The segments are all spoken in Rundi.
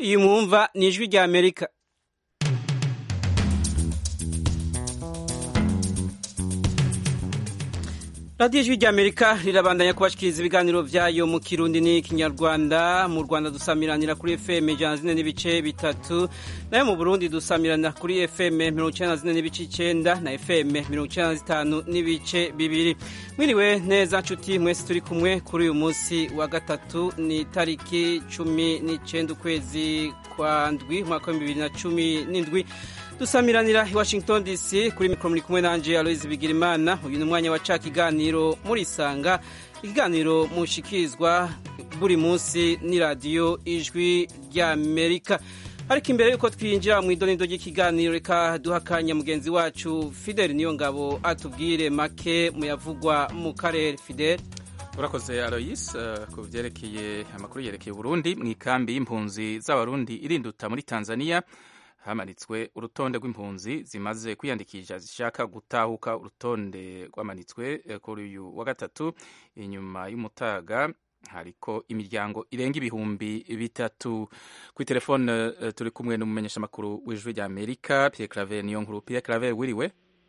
iyi mwumva ni ijwi rya amerika radiyo ijwi rya amerika rirabandanya kubashikiriza ibiganiro vyayo mu kirundi n'ikinyarwanda mu rwanda dusamiranira kuri fm ijana zine n'ibice bitatu nayo mu burundi dusamiranira kuri fm mirongo icenda na zine n'ibice icenda na fm mirongo icenda na zitanu n'ibice bibiri mwiriwe neza nshuti mwese turi kumwe kuri uyu munsi wa gatatu ni itariki cumi n'icenda ukwezi kwa ndwi umwaka w'ibihumbi bibiri na cumi n'indwi dusamiranira i washington dc kuri mikoro muri kumwe nanje aloise bigirimana uyu ni umwanya wa ca kiganiro murisanga ikiganiro mushikirizwa buri munsi ni radiyo ijwi rya amerika ariko imbere y'uko twinjira mu idonido ry'ikiganiro reka duha akanya mugenzi wacu fidel niyo ngabo atubwire make muyavugwa mu karere fidel urakoze aloyis uh, ku vyerekeye amakuru yerekeye uburundi mu ikambi y'impunzi z'abarundi irinduta muri tanzania hamanitswe urutonde rw'impunzi zimaze kwiyandikisha zishaka gutahuka urutonde rwamanitswe kuri uyu wa gatatu inyuma y'umutaga hariko imiryango irenga ibihumbi bitatu kuri telefone uh, turi kumwe n'umumenyeshamakuru w'ijwi rya amerika pierre claver niyo nkuru pierre claver wiriwe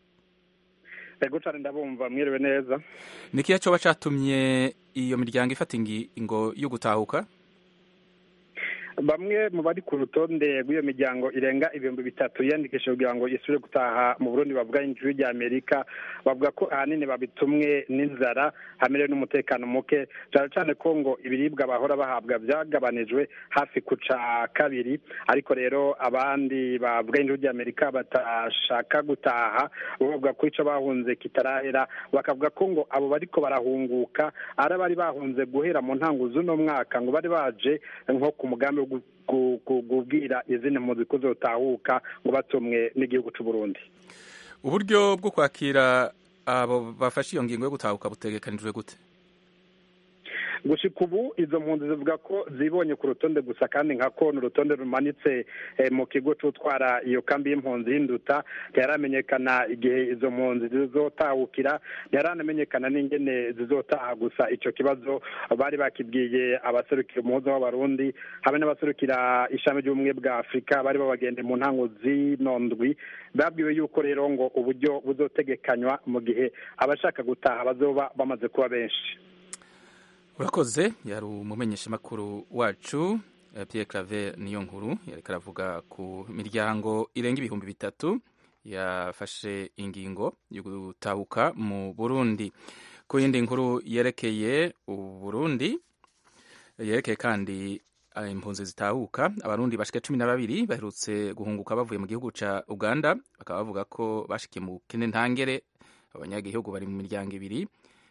ego cane ndabumva mwiriwe neza ni kiya coba catumye iyo miryango ifata ingingo yo gutahuka bamwe mu bari ku rutonde rw'iyo miryango irenga ibihumbi bitatu yiyandikishije kugira ngo isubire gutaha mu burundi bavuga injuru rya amerika bavuga ko ahanini babitumwe n'inzara hamerewe n'umutekano muke cyane cyane ko ngo ibiribwa bahora bahabwa byagabanijwe hafi ku ca kabiri ariko rero abandi bavuga injuru rya amerika batashaka gutaha bavuga ko ico bahunze kitarahera bakavuga ko ngo abo bariko barahunguka ari abari bahunze guhera mu ntango z'uno mwaka ngo bari baje nko ku mugambi kubwira izindi mpunzi ko zotahuka ngo batumwe n'igihugu cy'u Burundi uburyo bwo kwakira abo bafashe iyo ngingo yo gutahuka butegekanijwe gute gushika ubu izo mpunzi zivuga ko zibonye ku rutonde gusa kandi nka ko ni urutonde rumanitse mu kigo c'utwara iyo kambi y'impunzi y'induta ntiharamenyekana igihe izo mpunzi zizotahukira ntiharanamenyekana n'ingene zizotaha gusa ico kibazo bari bakibwiye abaserukira umuhuza w'abarundi hamwe n'abaserukira ishami ry'ubumwe bwa afurika bari babagende mu ntango z'inondwi babwiwe yuko rero ngo uburyo buzotegekanywa mu gihe abashaka gutaha bazoba bamaze kuba benshi urakoze yari umumenyeshamakuru wacu Pierre Claver niyo nkuru yariko aravuga ku miryango irenga ibihumbi bitatu yafashe ingingo yo gutahuka mu Burundi ku yindi nkuru yerekeye Uburundi yerekeye kandi impunzi zitahuka abarundi bashika cumi na babiri baherutse guhunguka bavuye mu gihugu ca Uganda bakaba bavuga ko bashikiye mu kene ntangere abanyagihugu bari mu miryango ibiri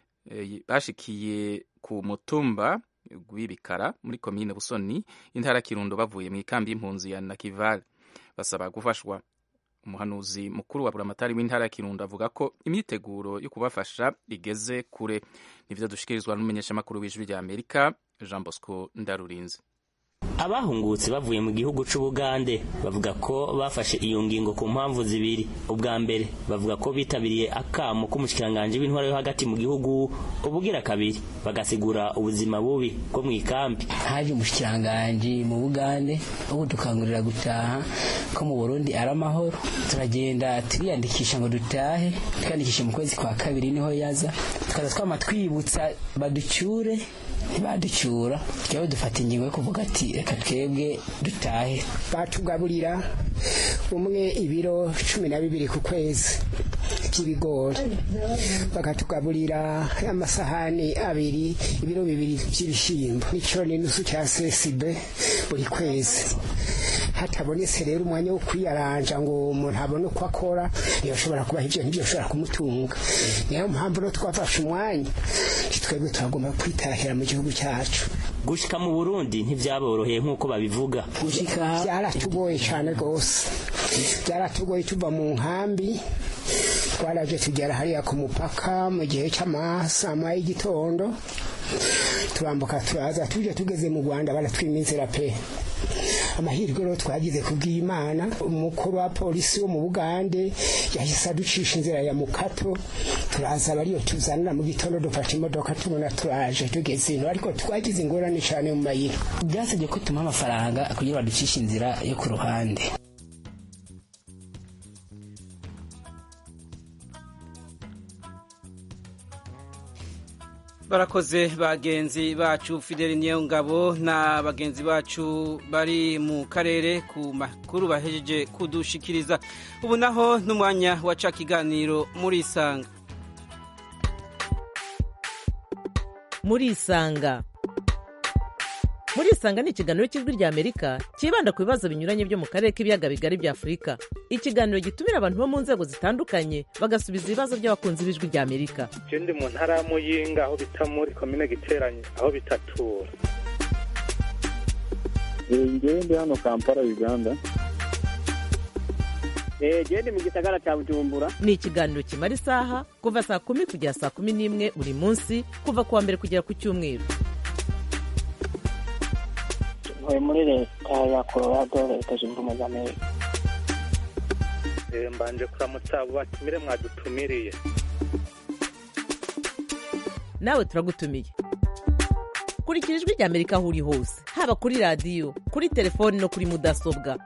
bashikiye ku mutumba w'ibikara muri komine busoni intara kirundo bavuye mu ikambi y'impunzi ya nakivale basaba gufashwa umuhanuzi mukuru wa buramatari w'intara ya kirundo avuga ko imyiteguro yo kubafasha igeze kure nivyo dushikirizwa n'umumenyeshamakuru w'ijwi rya amerika jean bosco ndarurinze abahungutse bavuye mu gihugu c'ubugande bavuga ko bafashe iyo ngingo ku mpamvu zibiri ubwa mbere bavuga ko bitabiriye akamo k'umushikiranganji w'intwara yo hagati mu gihugu ubugira kabiri bagasigura ubuzima bubi bwo mu ikambi haje umushikiranganji mu bugande wo kudukangurira gutaha ko mu burundi ari amahoro turagenda turiyandikisha ngo dutahe twiyandikishe mu kwezi kwa kabiri niho yaza tukaza twama twibutsa baducyure ntibaducyura twebwe dufata ingingo yo kuvuga ati reka twebwe dutahe batugaburira umwe ibiro cumi na bibiri ku kwezi by'ibigori bakatugaburira amasahani abiri ibiro bibiri by'ibishyimbo n'icyo n'inusu cya sesibe buri kwezi hatabonetse rero umwanya wo kwiyaranja ngo umuntu abone uko akora ntiyashobora kubaha ibyo ntibyoshobora kumutunga niyo mpamvu no twafashe umwanya twebwe turagomba kwitahira mu gihugu cyacu gushika mu burundi ntivyaboroheye nk'uko babivuga gushika byaratugoye cyane rwose byaratugoye tuva mu nkambi twaraje tugera hariya ku mupaka mu gihe cy'amasama y'igitondo turambuka turaza tuje tugeze mu rwanda baratwima inzira pe amahirwe rero twagize kubw'imana umukuru wa polisi wo mu bugande yahise aducisha inzira ya mukato turaza bariyo tuzanira mu gitondo dufashe imodoka tubona turaje tugeze ino ariko twagize ingorane cyane mu mayira byasabye ko tumuha amafaranga kugira baducishe inzira yo ku ruhande barakoze bagenzi bacu fideli niyo ngabo na bagenzi bacu bari mu karere ku makuru bahejeje kudushikiriza ubu naho n'umwanya waca kiganiro muri isanga muri isanga muri isanga ni ikiganiro cy'ijwi rya amerika cyibanda ku bibazo binyuranye byo mu karere k'ibiyaga bigari bya afurika ikiganiro gitumira abantu bo mu nzego zitandukanye bagasubiza ibibazo by'abakunzi b'ijwi rya amerika je ndi mu ntara ya muyinga aho bita muri komine giteranye aho bitatura ngewe ndi hano kampala uganda genda mu gisagara cya bujumbura ni ikiganiro kimara isaha kuva saa kumi kugera saa kumi n'imwe buri munsi kuva ku wa mbere kugera ku cyumweru ntuye muri leta ya colorado leta zunze ubumwe za amerika Eh, mbanje kuramutsa abo batumire mwadutumiriye nawe turagutumiye kurikira ijwi rya amerika aho uri hose haba kuri radiyo kuri telefoni no kuri mudasobwa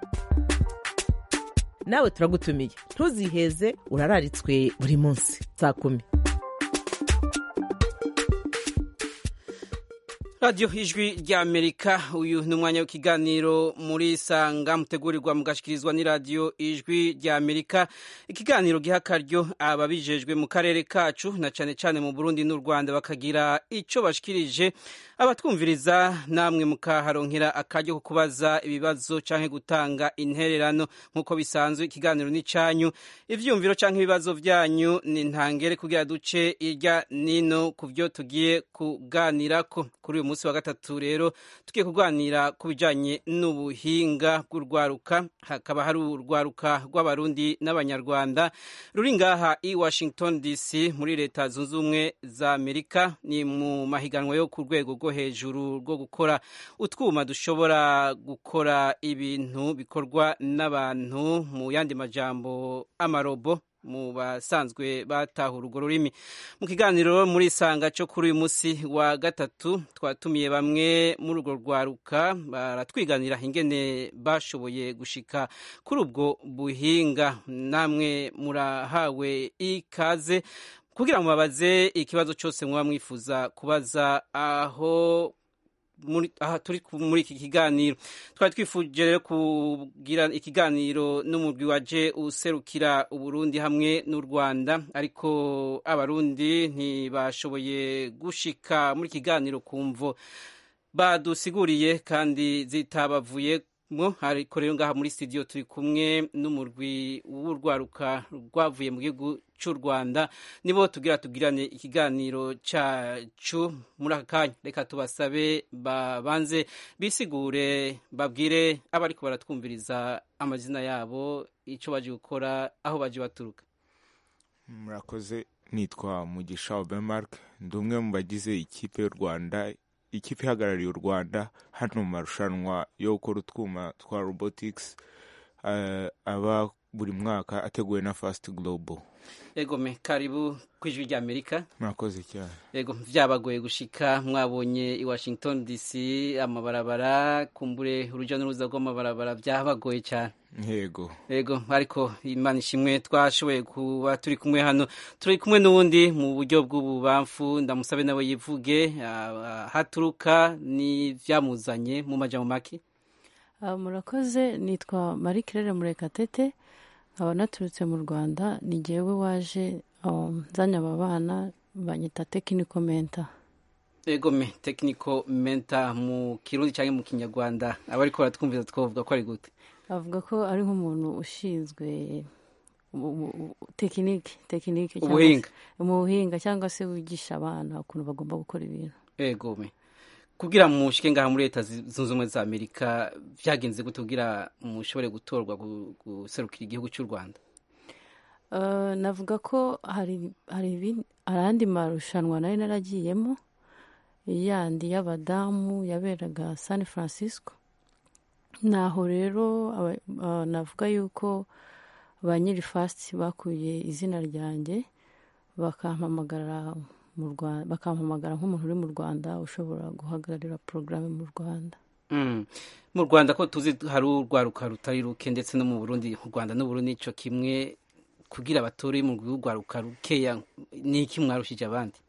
nawe turagutumiye ntuziheze urararitswe buri munsi saa kumi radiyo ijwi rya amerika uyu ni umwanya w'ikiganiro muri sanga mutegurirwa mugashikirizwa n'iradiyo ijwi rya amerika ikiganiro giha akaryo ababijejwe mu karere kacu na cyane cyane mu burundi n'u rwanda bakagira icyo bashikirije abatwumviriza namwe mukaharonkera akaryo ko kubaza ibibazo cyangwa gutanga intererano nk'uko bisanzwe ikiganiro ni cyanyu ibyumviro cyangwa ibibazo byanyu ni ntangere kugira duce irya nino ku byo tugiye kuganirako kuri uyu munsi wa gatatu rero tugiye kuganira ku bijyanye n'ubuhinga bw'urwaruka hakaba hari urwaruka rw'abarundi n'abanyarwanda ruri ngaha i washington dc muri leta zunze ubumwe za amerika ni mu mahiganwa yo ku rwego rwo hejuru rwo gukora utwuma dushobora gukora ibintu bikorwa n'abantu mu yandi majambo amarobo mu basanzwe batahura urwo rurimi mu kiganiro muri isanga cyo kuri uyu munsi wa gatatu twatumiye bamwe muri urwo rwaruka baratwiganira ingene bashoboye gushika kuri ubwo buhinga namwe murahawe ikaze kugira ngo mubabaze ikibazo cyose mwaba mwifuza kubaza aho muri aha turi muri iki kiganiro twari twifuje rero kugira ikiganiro n'umurwi waje userukira uburundi hamwe n'u rwanda ariko abarundi ntibashoboye gushika muri kiganiro ku mvo badusiguriye kandi zitabavuye mo ariko rero ngaha muri studio turi kumwe n'umurwi w'urwaruka rwavuye mu gihugu cy'u rwanda nibo tugira tugirane ikiganiro cyacu muri aka kanya reka tubasabe babanze bisigure babwire abariko baratwumviriza amazina yabo icyo baje gukora aho baje baturuka murakoze nitwa mugisha obemark ndi umwe mu bagize ikipe y'u rwanda ikipe ihagarariye u rwanda hano mu marushanwa yo gukora utwuma twa robotics aba buri mwaka ateguwe na fast global yego me karibu ku ijwi rya amerika murakoze cyane yego byabagoye gushika mwabonye i washington dc amabarabara kumbure urujya n'uruza rw'amabarabara byabagoye cyane yego yego ariko imana ishimwe twashoboye kuba turi kumwe hano turi kumwe n'uwundi mu buryo bw'ububamfu ndamusabe nawe yivuge haturuka n'ibyamuzanye mu majya mu maki murakoze nitwa marie claire murekatete nkaba naturutse mu rwanda ni ngewe waje nzanye aba bana banyita tekiniko menta egome tekiniko menta mu kirundi cyangwa mu kinyarwanda aba ariko baratwumviza twavuga ko ari gute avuga ko ari nk'umuntu ushinzwe tekinike tekinike ubuhinga mu buhinga cyangwa se wigisha abana ukuntu bagomba gukora ibintu egome kugira mushike ngaha muri leta zunze ubumwe za amerika byagenze gute kugira mushobore gutorwa guserukira igihugu cy'u rwanda navuga ko hari andi marushanwa nari naragiyemo yandi y'abadamu yaberaga san francisco naho rero navuga yuko ba nyiri fasiti bakuye izina ryanjye bakampamagara mu rwanda bakampamagara nk'umuntu uri mu rwanda ushobora guhagararira porogaramu mu rwanda mu rwanda ko tuzi hari urwaruka rutari ruke ndetse no mu burundi u rwanda n'uburundi nicyo kimwe kugira abatore mu rwaruka rukeya ni iki mwarushije abandi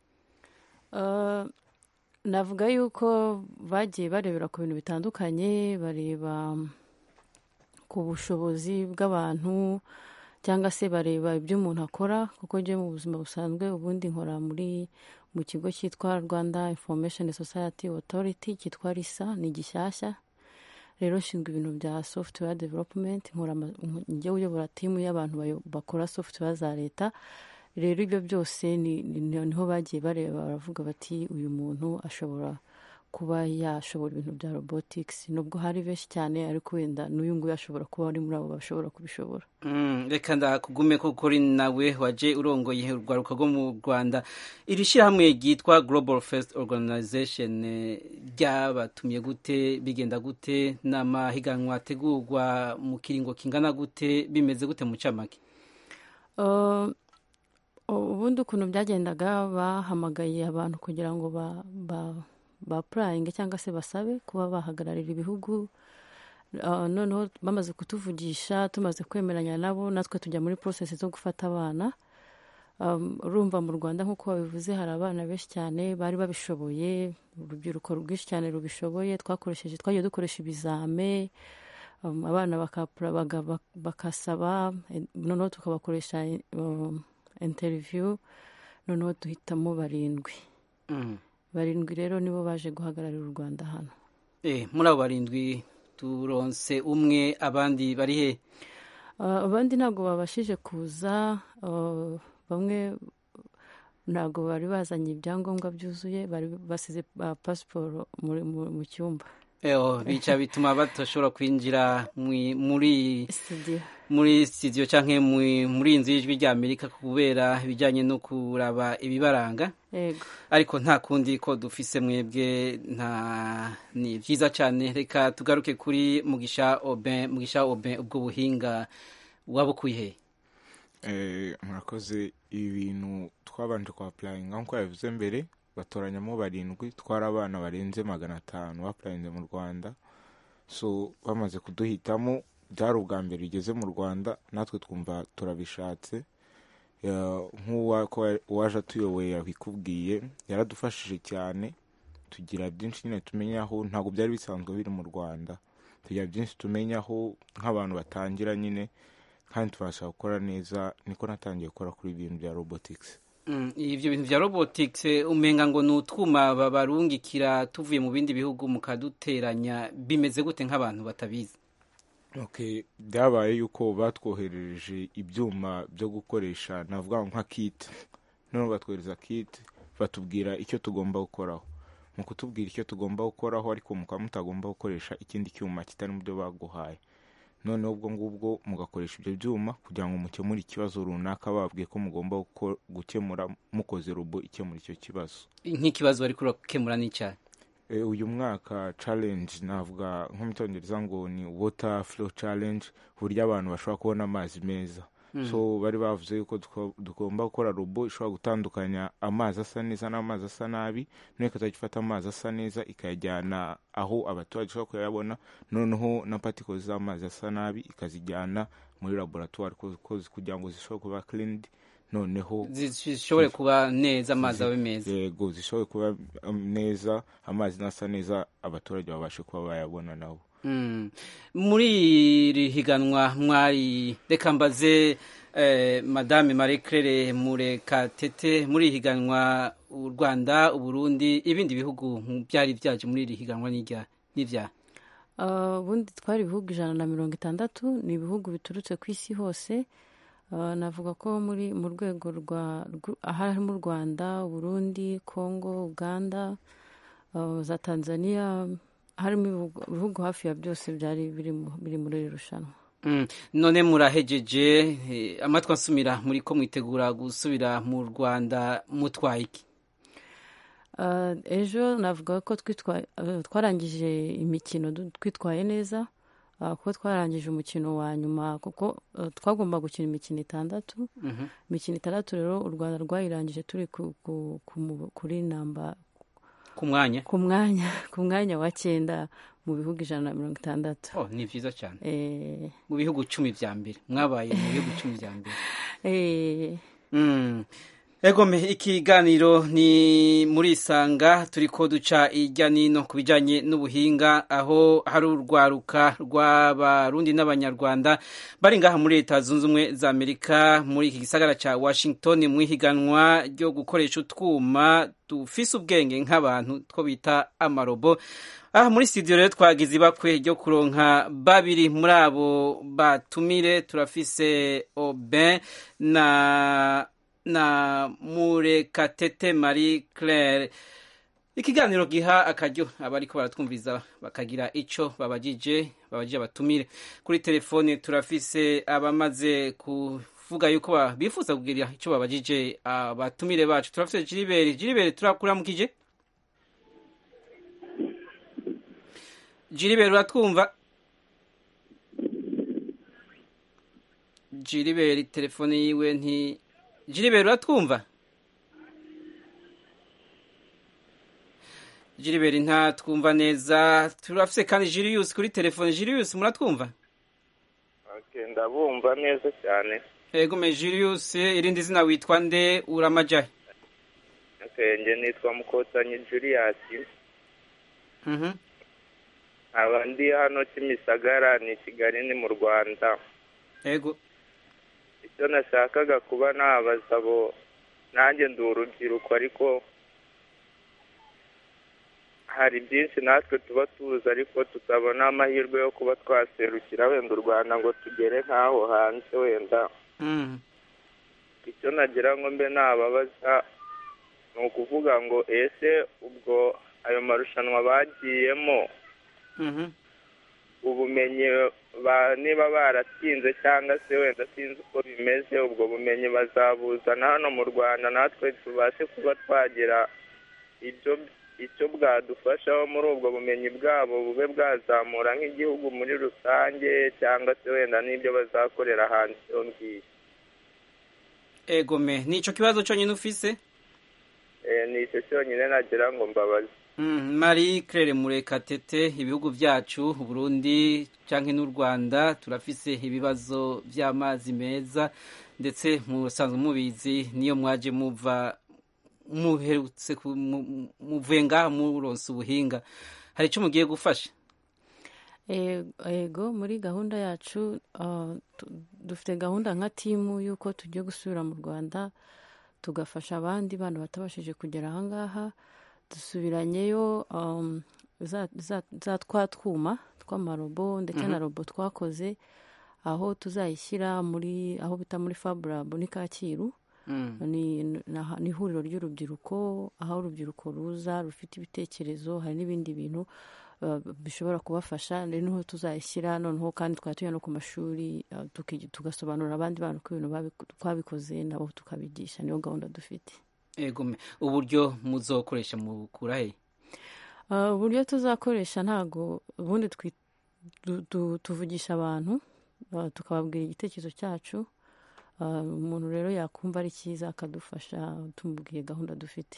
navuga yuko bagiye barebera ku bintu bitandukanye bareba ku bushobozi bw'abantu cyangwa se bareba ibyo umuntu akora kuko njye mu buzima busanzwe ubundi nkora muri mu kigo cyitwa rwanda information society authority cyitwa risa ni gishyashya rero nshinzwe ibintu bya software development nkora njye uyobora timu y'abantu bakora software za leta rero ibyo byose niho bagiye bareba baravuga bati uyu muntu ashobora kuba yashobora ibintu bya robotics nubwo hari benshi cyane ariko wenda n'uyu nguyu ashobora kuba ari muri abo bashobora kubishobora reka ndakugume ko kuri nawe waje urongoye urwaruka rwo mu rwanda iri shyirahamwe ryitwa global first organization ryabatumye gute bigenda gute n'amahiganwa ategurwa mu kiringo kingana gute bimeze gute mu camake ubundi ukuntu byagendaga bahamagaye abantu kugira ngo ba purayinge cyangwa se basabe kuba bahagararira ibihugu noneho bamaze kutuvugisha tumaze kwemeranya nabo natwe tujya muri porosesi zo gufata abana urumva mu rwanda nk'uko babivuze hari abana benshi cyane bari babishoboye urubyiruko rwinshi cyane rubishoboye twakoresheje twagiye dukoresha ibizame abana bakasaba noneho tukabakoresha interiviyu noneho duhitamo barindwi barindwi rero nibo baje guhagararira u rwanda hano muri abo barindwi turonse umwe abandi bari he abandi ntabwo babashije kuza bamwe ntabwo bari bazanye ibyangombwa byuzuye bari basize pasiporo mu cyumba bica bituma badashobora kwinjira muri muri studio cyangwa muri inzu y'ijwi rya amerika kubera ibijyanye no kuraba ibibaranga ariko nta kundi ko dufise mwebwe nta ni byiza cyane reka tugaruke kuri mugisha oben mugisha oben ubwo buhinga wabukuye he murakoze ibintu twabanje kwa purayinga nk'uko yabivuze mbere batoranyamo barindwi twari abana barenze magana atanu bapurayinze mu rwanda so bamaze kuduhitamo byari ubwa mbere bigeze mu rwanda natwe twumva turabishatse nk'uwaje atuyoboye yabikubwiye yaradufashije cyane tugira byinshi nyine tumenyaho ntabwo byari bisanzwe biri mu rwanda tugira byinshi tumenyaho nk'abantu batangira nyine kandi tubasha gukora neza niko natangiye gukora kuri ibintu bya robotics ibyo bintu bya robotics umenga ngo ni utwuma babarungikira tuvuye mu bindi bihugu mukaduteranya bimeze gute nk'abantu batabizi byabaye yuko batwoherereje ibyuma byo gukoresha navuga nka kiti noneho batwohereza kiti batubwira icyo tugomba gukoraho mu kutubwira icyo tugomba gukoraho ariko mukaba mutagomba gukoresha ikindi cyuma kitari mu byo baguhaye noneho ubwo ngubwo mugakoresha ibyo byuma kugira ngo mukemure ikibazo runaka babwiye ko mugomba gukemura mukoze robo ikemura icyo kibazo nk'ikibazo bari kurakemura n'icyayi uyu mwaka challenge navuga nko mu cyongereza ngo ni water flow challenge uburyo abantu bashobora kubona amazi meza so bari bavuze yuko tugomba gukora robo ishobora gutandukanya amazi asa neza n'amazi asa nabi noneho ikazajya ifata amazi asa neza ikayajyana aho abaturage bashobora kuyabona noneho na particles z'amazi asa nabi ikazijyana muri laboratoire kugira ngo zishobore kuba cleaned noneho zishobore kuba neza amazi abe meza yego zishobore kuba neza amazi nasa neza abaturage babashe kuba bayabona nabo muri iri higanwa mwari reka mbaze madame marie claire murekatete muri iri higanwa u rwanda uburundi ibindi bihugu byari byaje muri iri higanwa n'ibyaha ubundi twari ibihugu ijana na mirongo itandatu ni ibihugu biturutse ku isi hose navuga ko muri mu rwego rwa harimo u rwanda uburundi congo uganda za tanzania harimo ibihugu hafi ya byose byari biri muri iri rushanwa none murahejeje amatwi asumira muri ko mwitegura gusubira mu rwanda mutwaye iki ejo navuga ko twarangije imikino twitwaye neza kuko twarangije umukino wa nyuma kuko twagomba gukina imikino itandatu imikino itandatu rero u rwanda rwayirangije turi kuri namba ku mwanya ku mwanya ku mwanya wa cyenda mu bihugu ijana na mirongo itandatu oh ni byiza cyane mu bihugu cumi bya mbere mwabaye mu bihugu cumi bya mbere egome ikiganiro ni muri isanga turi ko duca ijya nino ku bijyanye n'ubuhinga aho hari urwaruka rw'abarundi n'abanyarwanda bari ngaha muri leta zunze ubumwe za amerika muri iki gisagara cya washington mu ihiganwa ryo gukoresha utwuma dufise ubwenge nk'abantu two bita amarobo aha muri studio rero twagize ibakwe ryo kuronka babiri muri abo batumire turafise oben na na murekatete marie claire ikiganiro giha akaryo abariko baratwumviza bakagira ico babajije babajije abatumire kuri telefone turafise abamaze kuvuga yuko bifuza kugira ico babajije abatumire bacu turafise jiriberi jiriberi turakuramukije jiriberi uratwumva jiriberi telefone yiwe nti jiriberi uratwumva jiriberi nta twumva neza turafise kandi jiriyusi kuri telefone jiriyusi muratwumva ndabumva neza cyane yego me jiriyusi irindi zina witwa nde uramajahe nge nitwa mukotanyi juriyasi nkaba ndi hano kimisagara ni kigali ni mu rwanda yego icyo nashakaga kuba nabaza abo nanjye ndi urubyiruko ariko hari byinshi natwe tuba tuzi ariko tutabona amahirwe yo kuba twaserukira wenda u rwanda ngo tugere nk'aho hanze wenda icyo nagira ngo mbe nababaza ni ukuvuga ngo ese ubwo ayo marushanwa bagiyemo ubumenyi niba baratsinze cyangwa se wenda sinzi uko bimeze ubwo bumenyi bazabuzana hano mu rwanda natwe tubashe kuba twagira ibyo icyo bwadufashaho muri ubwo bumenyi bwabo bube bwazamura nk'igihugu muri rusange cyangwa se wenda n'ibyo bazakorera hanze iyo ngiyo egome ni icyo kibazo cyonyine ufise ni icyo cyonyine nagira ngo mbabaze marie claire murekatete ibihugu byacu burundi cyangwa n'u rwanda turafise ibibazo by'amazi meza ndetse musanzwe mubizi niyo mwaje muva muherutse muvuye ngaha muronse ubuhinga hari icyo mugiye gufasha ego muri gahunda yacu dufite gahunda nka timu y'uko tugiye gusubira mu rwanda tugafasha abandi bana batabashije kugera ahangaha dusubiranyeyo za twa twuma tw'amarobo ndetse na robo twakoze aho tuzayishyira muri aho bita muri faburabu ni kacyiru ni ihuriro ry'urubyiruko aho urubyiruko ruza rufite ibitekerezo hari n'ibindi bintu bishobora kubafasha niho tuzayishyira noneho kandi twaba tujya no ku mashuri tugasobanurira abandi bantu ko ibintu twabikoze nabo tukabigisha niyo gahunda dufite uburyo muzokoresha mukura he uburyo tuzakoresha ntabwo ubundi tuvugisha abantu tukababwira igitekerezo cyacu umuntu rero yakumva ari cyiza akadufasha tumubwiye gahunda dufite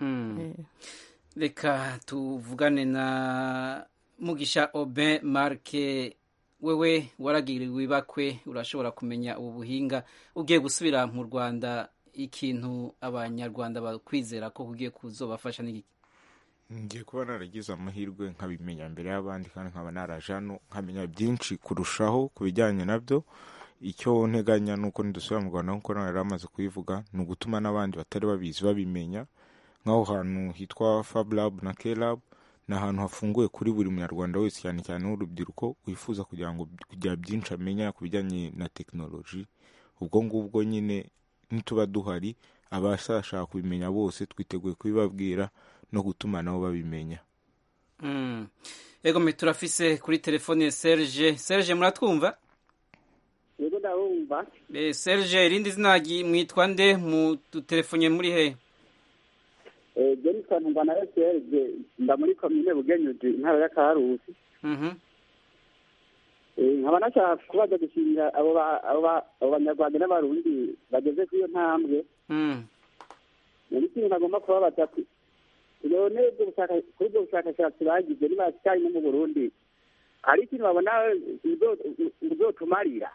reka tuvugane na mugisha obe marke wewe waragiriwe ibakwe urashobora kumenya ubu buhinga ugiye gusubira mu rwanda ikintu abanyarwanda bakwizera ko ugiye kuzobafasha n'iki ngiye kuba naragize amahirwe nkabimenya mbere y'abandi kandi nkaba naraje hano nkamenya byinshi kurushaho ku bijyanye nabyo icyo nteganya ni uko nidusubira mu rwanda nk'uko nawe yari amaze kubivuga ni ugutuma n'abandi batari babizi babimenya nk'aho hantu hitwa fabulab na kelab ni ahantu hafunguye kuri buri munyarwanda wese cyane cyane w'urubyiruko wifuza kugira ngo kugira byinshi amenya ku bijyanye na tekinoloji ubwo ngubwo nyine nituba duhari abashaka kubimenya bose twiteguye kubibabwira no gutuma nabo babimenya yego mwe turafise kuri telefone serge serge muratwumva yego ndabumva serge irindi zina mwitwa nde mu dutelefone muri he jenison mbana serge mba muri komine bugenyuzi intara ya karusi nkaba nashaka kubaza gushimira abo banyarwanda n'abarundi bageze kuri iyo ntambwe ni ikintu nagomba kubabaza none kuri ubwo bushakashatsi bagize niba cyari no mu burundi hari ikintu babona uzotumarira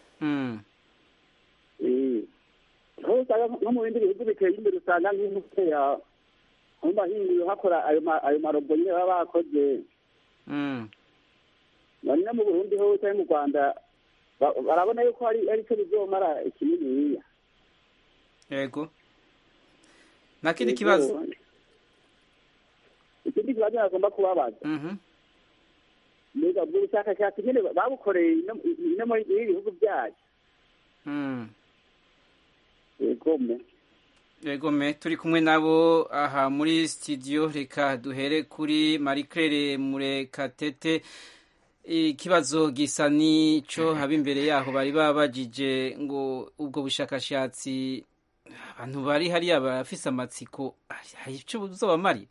aho usanga nko mu bindi bihugu biteye imbere usanga nk'umuteya mu mahingo hakora ayo marobo nyine baba bakoze none no mu burundi ho cyangwa mu rwanda barabona yuko hari cyo bizomara ikininiya yego nta kindi kibazo ikindi kibazo nagomba kubabaza mbega ubwo bushakashatsi nyine babukoreye no muri bihugu byacu yegome yegome turi kumwe nabo aha muri studio reka duhere kuri marie claire murekatete ikibazo gisa n'icyo haba imbere yaho bari babajije ngo ubwo bushakashatsi abantu bari hariya barafise amatsiko hari icyo buzobamarira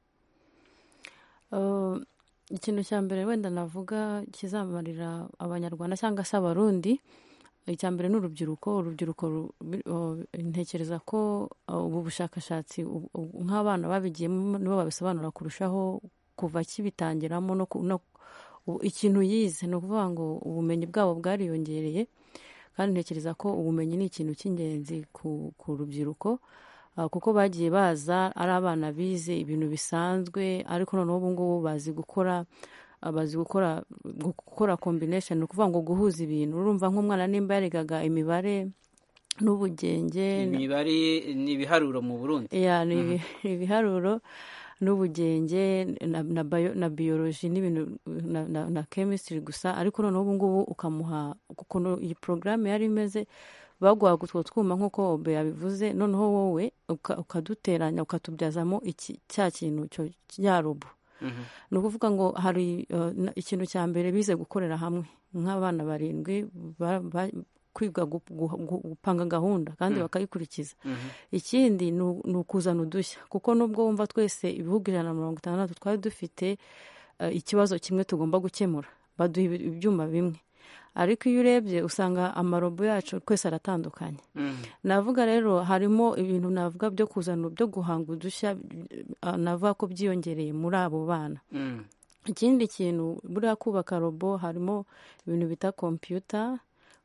ikintu cya mbere wenda navuga kizamarira abanyarwanda cyangwa se abarundi icya mbere ni urubyiruko urubyiruko ntekereza ko ubu bushakashatsi nk'abana babigiyemo nibo babisobanura kurushaho kuva kibitangiramo no ikintu yize ni ukuvuga ngo ubumenyi bwabo bwariyongereye kandi ntekereza ko ubumenyi ni ikintu cy'ingenzi ku rubyiruko kuko bagiye baza ari abana bize ibintu bisanzwe ariko noneho ubu ngubu bazi gukora bazi gukora gukora combination ni ukuvuga ngo guhuza ibintu urumva nk'umwana nimba yarigaga imibare n'ubugenge imibare ni ibiharuro mu burundi ni ibiharuro n'ubugenge na biyoloji n'ibintu na chemistry gusa ariko noneho ubu ngubu ukamuha ukuntu iyi porogaramu yari imeze baguhaga utwo twuma nk'uko obe yabivuze noneho wowe ukaduteranya ukatubyazamo cya kintu cya robo ni ukuvuga ngo hari ikintu cya mbere bize gukorera hamwe nk'abana barindwi kwiga gupanga gahunda kandi bakayikurikiza ikindi ni ukuzana udushya kuko nubwo wumva twese ibihugu ijana na mirongo itandatu twari dufite ikibazo kimwe tugomba gukemura baduha ibyuma bimwe ariko iyo urebye usanga amarobo yacu twese aratandukanye navuga rero harimo ibintu navuga byo kuzana byo guhanga udushya navuga ko byiyongereye muri abo bana ikindi kintu buriya kubaka robo harimo ibintu bita kompiyuta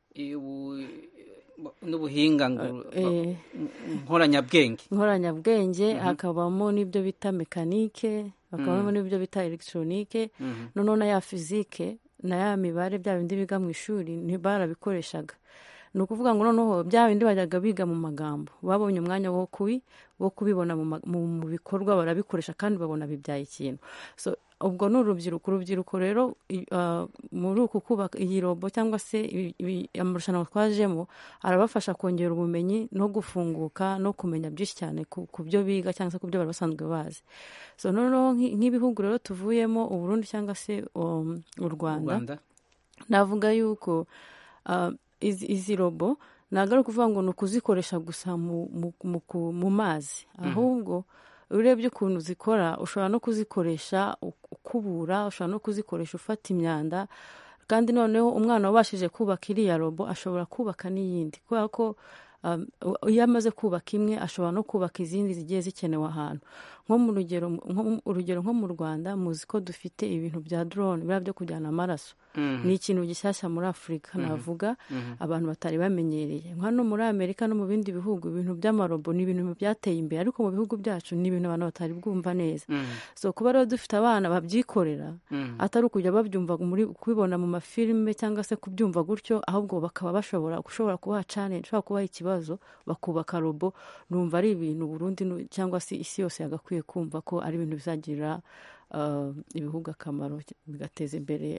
n'ubuhinga nkoranyabwenge nkoranyabwenge hakabamo n'ibyo bita mekanike hakabamo n'ibyo bita elegitoronike noneho na ya fizike na ya mibare bya bindi biga mu ishuri barabikoreshaga ni ukuvuga ngo noneho bya bindi bajyaga biga mu magambo babonye umwanya wo kubibona mu bikorwa barabikoresha kandi babona bibyaye ikintu ubwo ni urubyiruko urubyiruko rero muri uku kubaka iyi robo cyangwa se amarushanwa twajemo arabafasha kongera ubumenyi no gufunguka no kumenya byinshi cyane ku byo biga cyangwa se ku byo bari basanzwe bazi so noneho nk'ibihugu rero tuvuyemo uburundi cyangwa se u rwanda navuga yuko izi robo ntabwo ari ukuvuga ngo ni ukuzikoresha gusa mu mazi ahubwo urebye ukuntu zikora ushobora no kuzikoresha ukubura ushobora no kuzikoresha ufata imyanda kandi noneho umwana wabashije kubaka iriya robo ashobora kubaka n'iyindi kubera ko iyo amaze kubaka imwe ashobora no kubaka izindi zigiye zikenewe ahantu nko mu rugero urugero nko mu rwanda muzi ko dufite ibintu bya drone biriya byo kujyana amaraso ni ikintu gishyashya muri afurika navuga abantu batari bamenyereye hano muri amerika no mu bindi bihugu ibintu by'amarobo ni ibintu byateye imbere ariko mu bihugu byacu ni ibintu abantu batari bwumva neza so kuba rero dufite abana babyikorera atari ukujya babyumva muri kubibona mu mafilime cyangwa se kubyumva gutyo ahubwo bakaba bashobora gushobora kubaha challenge ushobora kubaha ikibazo bakubaka robo numva ari ibintu Burundi cyangwa se isi yose yagakwiye kumva ko ari ibintu bizagirira ibihugu akamaro bigateza imbere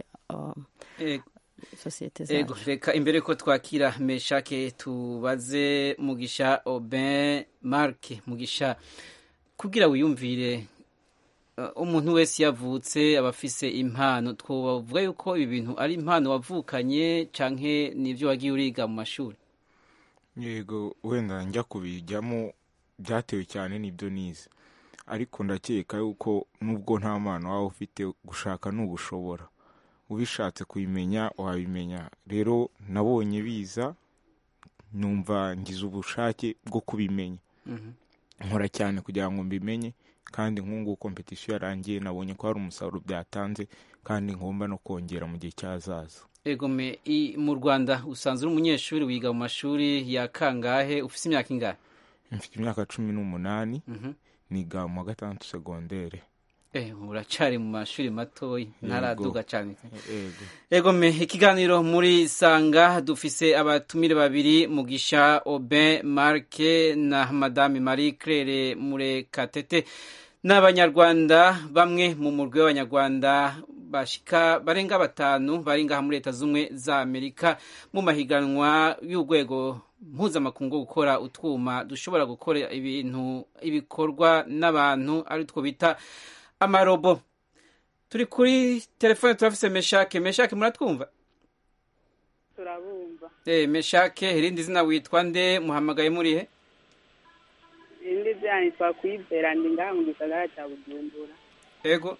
sosiyete zacu reka imbere ko twakira meshake tubaze mugisha oben marke mugisha kugira wiyumvire umuntu wese yavutse aba afise impano twavuga yuko ibi bintu ari impano wavukanye cyangwa n'ibyo wagiye uriga mu mashuri yego wenda njya kubijyamo byatewe cyane n'ibyo nize ariko ndakeka yuko nubwo nta mpano waba ufite gushaka ni ugushobora ubishatse kubimenya wabimenya rero nabonye biza numva ngize ubushake bwo kubimenya nkora cyane kugira ngo mbimenye kandi nk'ubu kompetisiyo yarangiye nabonye ko hari umusaruro byatanze kandi ngomba no kongera mu gihe cyazaza egome mu rwanda usanzwe uri umunyeshuri wiga mu mashuri ya kangahe ufite imyaka ingahe mfite imyaka cumi n'umunani niga mu wa gatandatu segondere uracyari mu mashuri matoya ntaraduga cyane egome ikiganiro muri sanga dufise abatumire babiri mugisha obe marke na madame marie claire murekatete n'abanyarwanda bamwe mu murwi w'abanyarwanda bashika barenga batanu bari ngaha muri leta z'ubumwe za amerika mu mahiganwa y'urwego mpuzamakungu gukora utwuma dushobora gukora ibintu ibikorwa n'abantu ari two bita amarobo turi kuri telefone turafise meshake meshake muratwumva turabumva eh meshake irindi zina witwa nde muhamagaye murihe irindi zina nitwa kwizera ndi ngaha mu gisagara cya bujumbura ego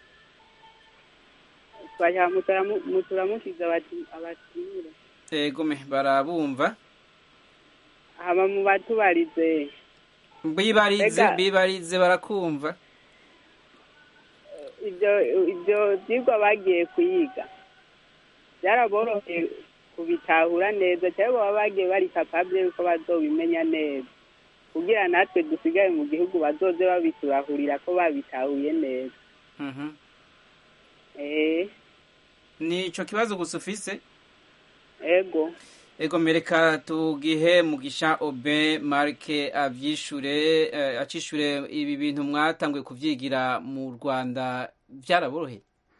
twashaka muturamukiza abatumire ego me barabumva haba mu batubarize bibarize bibarize barakumva ibyo ibyo byigwa bagiye kuyiga byaraboroheye kubitahura neza cyangwa baba bagiye bari kapabye yuko bazobimenya neza kugira natwe dusigaye mu gihugu bazoze babiturahurira ko babitahuye neza ni icyo kibazo gusa ufise ego ego mereka tugihe mugisha obe marike abyishure acishure ibi bintu mwatanguye kubyigira mu rwanda byaraboroheye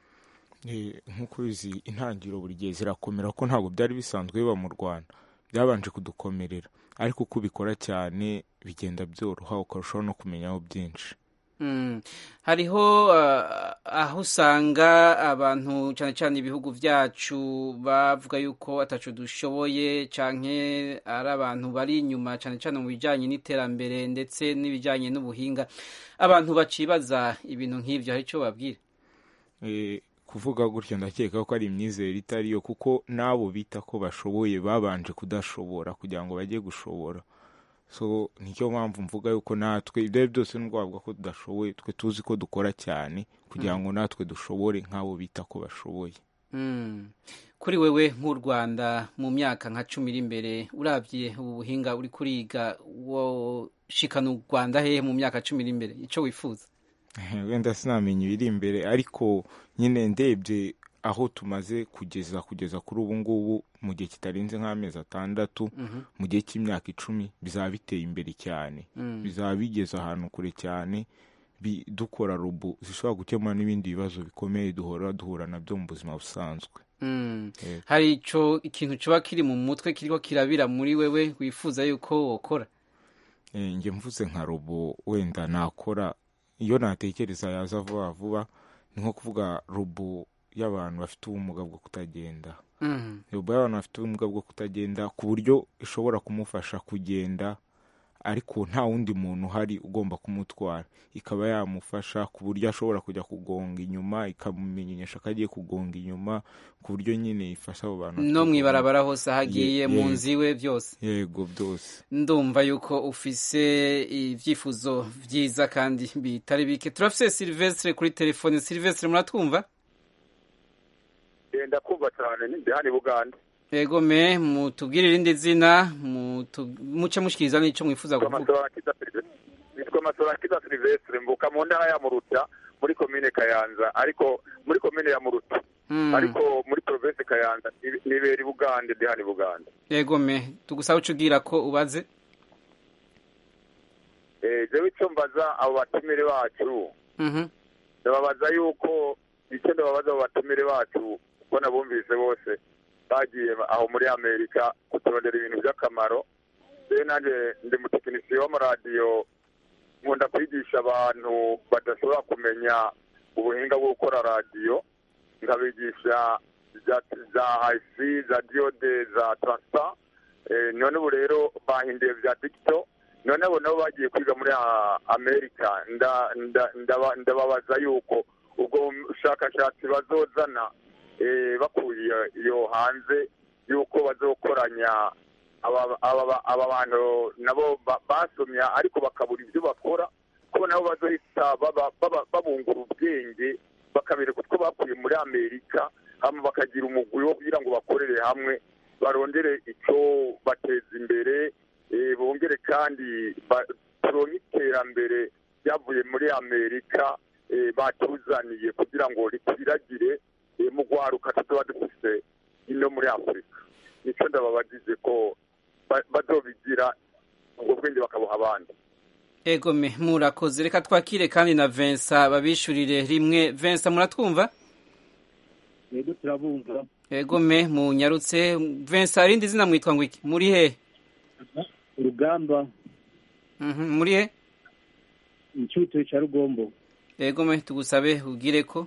nk'uko uzi intangiriro buri gihe zirakomera ko ntabwo byari bisanzwe biba mu rwanda byabanje kudukomerera ariko uko ubikora cyane bigenda byoroha ukarushaho no kumenyaho byinshi hariho aho usanga abantu cyane cyane ibihugu byacu bavuga yuko atacu dushoboye cyane ari abantu bari inyuma cyane cyane mu bijyanye n'iterambere ndetse n'ibijyanye n'ubuhinga abantu bacibaza ibintu nk'ibyo hari icyo babwira kuvuga gutyo ndakeka ko ari imyizerere itari yo kuko n'abo bita ko bashoboye babanje kudashobora kugira ngo bajye gushobora so nicyo mpamvu mvuga yuko natwe ibyo ari byose nubwo bavuga ko tudashoboye twe tuzi ko dukora cyane kugira ngo natwe dushobore nk'abo bita ko bashoboye kuri wewe nk'u rwanda mu myaka nka cumi iri imbere urabye ubu buhinga uri kuriga woshikana u rwanda hehe mu myaka cumi iri imbere icyo wifuza wenda sinamenya ibiri imbere ariko nyine ndebye aho tumaze kugeza kugeza kuri ubu ngubu mu gihe kitarenze nk'amezi atandatu mu gihe cy'imyaka icumi bizaba biteye imbere cyane bizaba bigeze ahantu kure cyane dukora robo zishobora gukemura n'ibindi bibazo bikomeye duhora duhura nabyo mu buzima busanzwe hari icyo ikintu kiba kiri mu mutwe kiriho kirabira muri wewe wifuza yuko wokora njye mvuze nka robo wenda nakora iyo natekereza yaza vuba vuba ni nko kuvuga robo y'abantu bafite ubumuga bwo kutagenda robo y'abantu bafite ubumuga bwo kutagenda ku buryo ishobora kumufasha kugenda ariko nta wundi muntu uhari ugomba kumutwara ikaba yamufasha ku buryo ashobora kujya kugonga inyuma ikamumenyesha ko agiye kugonga inyuma ku buryo nyine ifasha abo bantu no mu ibarabara hose aho agiye mu nzu iwe byose yego byose ndumva yuko ufise ibyifuzo byiza kandi bitari bike turafise silvestre kuri telefone silvestre muratwumva ndakumva cyane ndi hano i buganda yego me mutubwire irindi zina muce mushikiriza n'icyo mwifuza kuvuga nitwa masorakiza silvestre mvuka mu ntara ya muruta muri komine kayanza ariko muri komine ya muruta ariko muri provinsi kayanza nibera i bugande ndi hano i buganda yego me tugusaba uca ubwira ko ubaze jewe icyo mbaza abo batumire bacu ndababaza yuko icyo ndababaza abo batumire bacu kuko nabumvise bose bagiye aho muri amerika kuturondera ibintu by'akamaro rero nanjye ndi mutekinisiye w'amaradiyo nkunda kwigisha abantu badashobora kumenya ubuhinga bwo gukora radiyo nkabigisha za ayisi za diyode za taransifa none ubu rero bahinduye bya digito none abo nabo bagiye kwiga muri amerika ndababaza yuko ubwo bushakashatsi bazozana bakuye iyo hanze y'uko bazokoranya aba bantu nabo basomya ariko bakabura ibyo bakora ko nabo bazohita babungura ubwenge bakabereka utwo bakuye muri amerika hama bakagira umugwi wo kugira ngo bakorere hamwe barondere icyo bateza imbere bongere kandi turonke iterambere ryavuye muri amerika batuzaniye kugira ngo rikwiragire mu rwaruka tuba dufise ino muri afurika nicyo ndababagize ko bazobigira ubwo bwenge bakabuha abandi egome murakoze reka twakire kandi na Vincent babishurire rimwe Vincent muratwumva yego turabumva egome munyarutse Vincent arindi zina mwitwa ngo iki muri he urugamba muri he icyuto cya rugombo egome tugusabe ubwire ko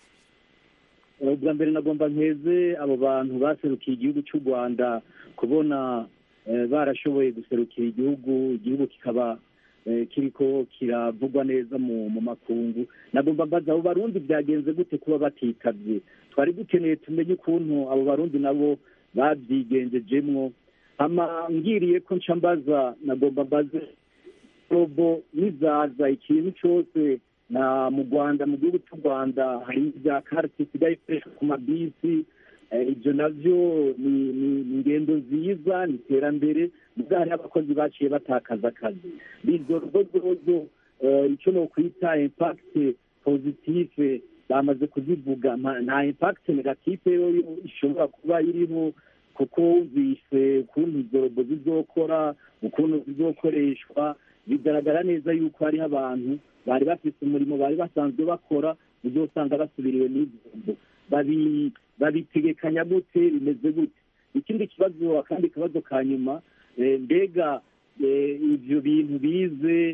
ubwa mbere nagomba nkeze abo bantu baserukiye igihugu cy'u rwanda kubona barashoboye guserukira igihugu igihugu kikaba kiriko kiravugwa neza mu makungu nagomba mbaza abo barundi byagenze gute kuba batitabye twari dukeneye tumenye ukuntu abo barundi nabo babyigengejemwo hama ngiriye ko nca mbaza nagomba mbaze robo nizaza ikintu cyose na mu rwanda mu gihugu cy'u rwanda hari ibya karite isigaye ikoreshwa ku mabisi ibyo nabyo ni ingendo nziza ni iterambere mubwo hariho abakozi baciye batakaza akazi izo robozozo icyo ni ukwita impakite pozitife bamaze kuzivuga nta impakite negatife ishobora kuba iriho kuko wumvise ukuntu izo robo zizokora ukuntu zizokoreshwa bigaragara neza yuko hariho abantu bari bafite umurimo bari basanzwe bakora uzosanga basubiriwe n'izo babitegekanya gute bimeze gute ikindi kibazo akandi kabazo ka nyuma mbega ibyo bintu bize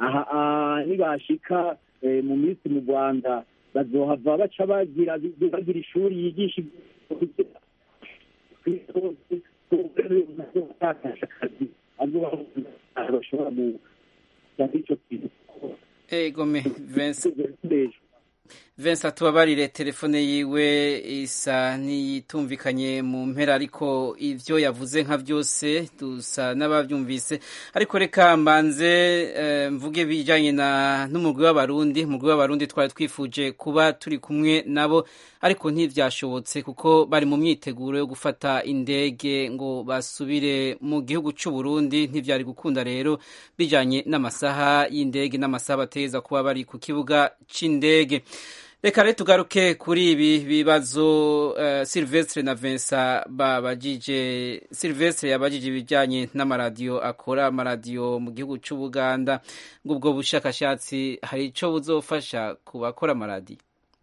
nibashika mu minsi mu rwanda bazohava baca bagira bagira ishuri yigisha akazi bashobora gusanga icyo kintu egome Vincent Vincent tubabarire telefone yiwe isa n'iyitumvikanye mu mpera ariko ibyo yavuze nka byose dusa n'ababyumvise ariko reka mbanze mvuge bijyanye n'umugwi w'abarundi umugwi w'abarundi twari twifuje kuba turi kumwe nabo ariko ntibyashobotse kuko bari mu myiteguro yo gufata indege ngo basubire mu gihugu cy'u Burundi ntibyari gukunda rero bijyanye n'amasaha y'indege n'amasaha bateza kuba bari ku kibuga cy'indege reka rero tugaruke kuri ibi bibazo Silvestre na Vincent babajije Silvestre yabajije ibijyanye n'amaradiyo akora amaradiyo mu gihugu cy'u Buganda ngo ubwo bushakashatsi hari icyo buzofasha ku bakora amaradiyo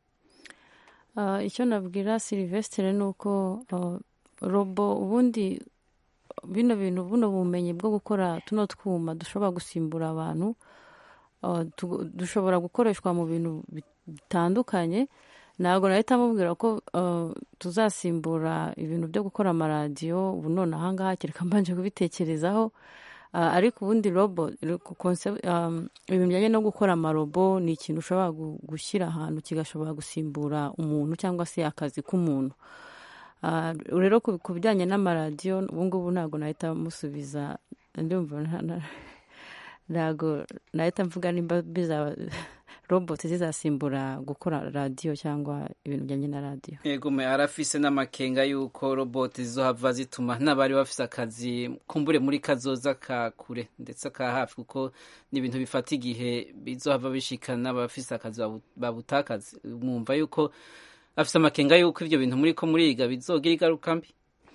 icyo nabwira Silvestre ni uko robo ubundi bino bintu buno bumenyi bwo gukora tuno twuma dushobora gusimbura abantu dushobora gukoreshwa mu bintu bitandukanye ntabwo nahita mubwira ko tuzasimbura ibintu byo gukora amaradiyo ubu none ahangaha kereka mbanje kubitekerezaho ariko ubundi robo ibintu bijyanye no gukora amarobo ni ikintu ushobora gushyira ahantu kigashobora gusimbura umuntu cyangwa se akazi k'umuntu rero ku bijyanye n'amaradiyo ubu ngubu ntabwo nahita musubiza ndumva ntabwo nahita mvuga nimba bizaba roboti zizasimbura gukora radiyo cyangwa ibintu bijyanye na radiyo yego arafise n'amakenga y'uko roboti zizohava zituma n'abari bafise akazi kumbure muri kazoza ka kure ndetse ka hafi kuko ni ibintu bifata igihe bizohava bishikana n'abafise akazi babutakazi mwumva yuko afise amakenga y'uko ibyo bintu muri ko muriga bizogira ingaruka mbi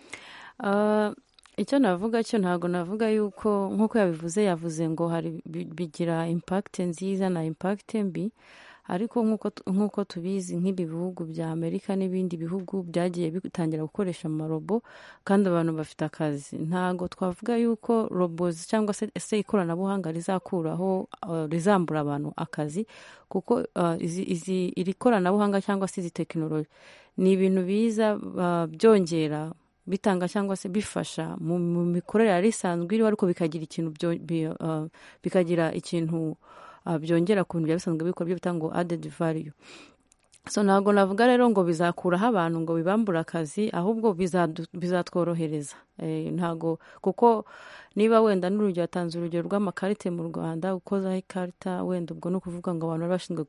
icyo navuga cyo ntabwo navuga yuko nk'uko yabivuze yavuze ngo hari bigira impakite nziza na impakite mbi ariko nk'uko tubizi nk'ibi bihugu bya amerika n'ibindi bihugu byagiye bitangira gukoresha amarobo kandi abantu bafite akazi ntabwo twavuga yuko robo cyangwa se ikoranabuhanga rizakuraho rizambura abantu akazi kuko iri koranabuhanga cyangwa se izi tekinoloji ni ibintu biza byongera bitanga cyangwa se bifasha mu mikorere yari isanzwe iriho ariko bikagira ikintu bikagira ikintu byongera ku bintu byari bisanzwe bikora byo bita ngo adedi variyu so ntabwo navuga rero ngo bizakuraho abantu ngo bibambure akazi ahubwo bizatworohereza ntabwo kuko niba wenda n'urugero yatanze urugero rw'amakarite mu rwanda ukozaho ikarita wenda ubwo ni ukuvuga ngo abantu bari bashinzwe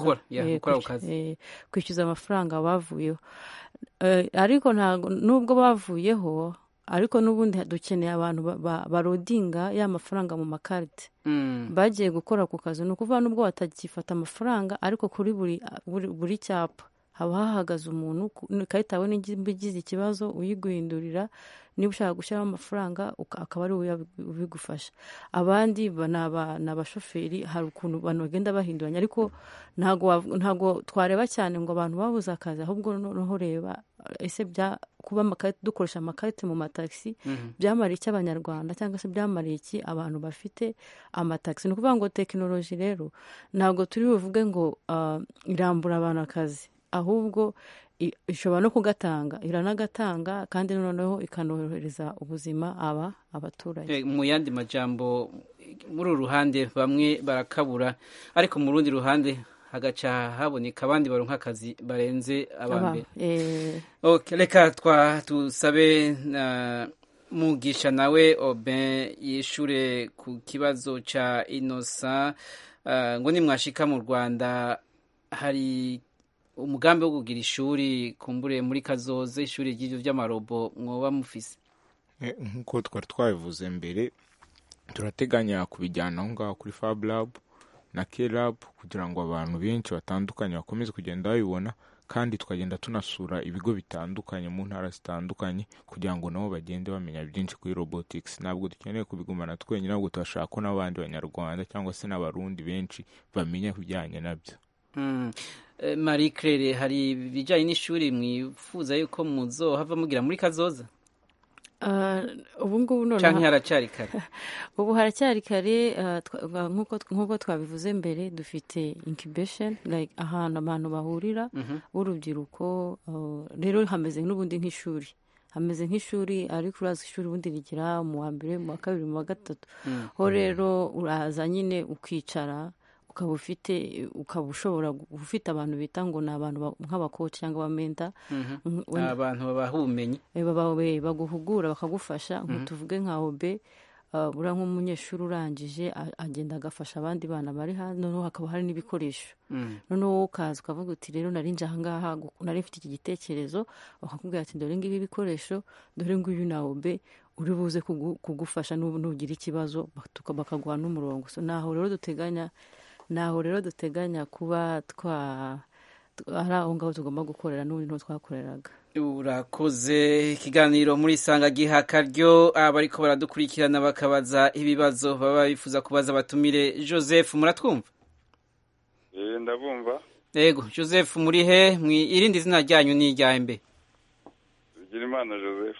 kwishyuza amafaranga bavuyeho ariko ntabwo nubwo bavuyeho ariko n'ubundi dukeneye abantu barodinga ya mafaranga mu makarite bagiye gukora ku kazi ni ukuvuga nubwo batagifata amafaranga ariko kuri buri cyapa haba hahagaze umuntu ikarita yawe niba igize ikibazo uyiguhindurira niba ushaka gushyiraho amafaranga akaba ari we ubigufasha abandi ni abashoferi hari ukuntu abantu bagenda bahinduranya ariko ntabwo twareba cyane ngo abantu babuze akazi ahubwo noneho reba ese kuba dukoresha amakarita mu matagisi byamariye iki abanyarwanda cyangwa se byamariye iki abantu bafite amatagisi ni ukuvuga ngo tekinoloji rero ntabwo turi buvuge ngo irambura abantu akazi ahubwo ishobora no kugatanga iranagatanga kandi noneho ikanorohereza ubuzima aba abaturage mu yandi majambo muri uru ruhande bamwe barakabura ariko mu rundi ruhande hagaca haboneka abandi baronka akazi barenze abambere reka twa tusabe mugisha nawe obe yishure ku kibazo ca inosa ngo nimwashika mu rwanda hari umugambi wo kugira ishuri kumbure muri kazoze ishuri ry'ibyo by'amarobo mwoba mufise nk'uko twari twabivuze mbere turateganya kubijyana aho ngaho kuri fab lab na kelab kugira ngo abantu benshi batandukanye bakomeze kugenda babibona kandi tukagenda tunasura ibigo bitandukanye mu ntara zitandukanye kugira ngo nabo bagende bamenya byinshi kuri robotics ntabwo dukeneye kubigumana twenyine ahubwo turashaka ko n'abandi banyarwanda cyangwa se n'abarundi benshi bamenya ibijyanye nabyo marie claire hari ibijyanye n'ishuri mwifuza yuko muzohava mugira muri kazoza ubu ngubu noneho cyangwa haracyari kare ubu haracyari kare nk'uko twabivuze mbere dufite incubation ahantu abantu bahurira b'urubyiruko rero hameze n'ubundi nk'ishuri hameze nk'ishuri ariko uraza ishuri ubundi rigira mu wa mbere mu wa kabiri mu wa gatatu ho rero uraza nyine ukicara ukaba ufite ukaba ushobora ufite abantu bita ngo ni abantu nk'abakoci cyangwa abamenta abantu babaha ubumenyi baguhugura bakagufasha tuvuge nka obe buriya nk'umunyeshuri urangije agenda agafasha abandi bana bari hanze noneho hakaba hari n'ibikoresho noneho wowe ukaza ukavuga uti rero narinje ahangaha nari mfite iki gitekerezo bakakubwira ati dore ngibi ibikoresho dore nguyu na obe uri buze kugufasha nugira ikibazo bakaguha n'umurongo naho rero duteganya naho rero duteganya kuba twa ari aho ngaho tugomba gukorera n'ubundi niho twakoreraga urakoze ikiganiro muri isanga giha akaryo abariko baradukurikirana bakabaza ibibazo baba bifuza kubaza batumire joseph muratwumva ndabumva yego joseph muri he irindi zina ryanyu ni irya mbe bigirimana joseph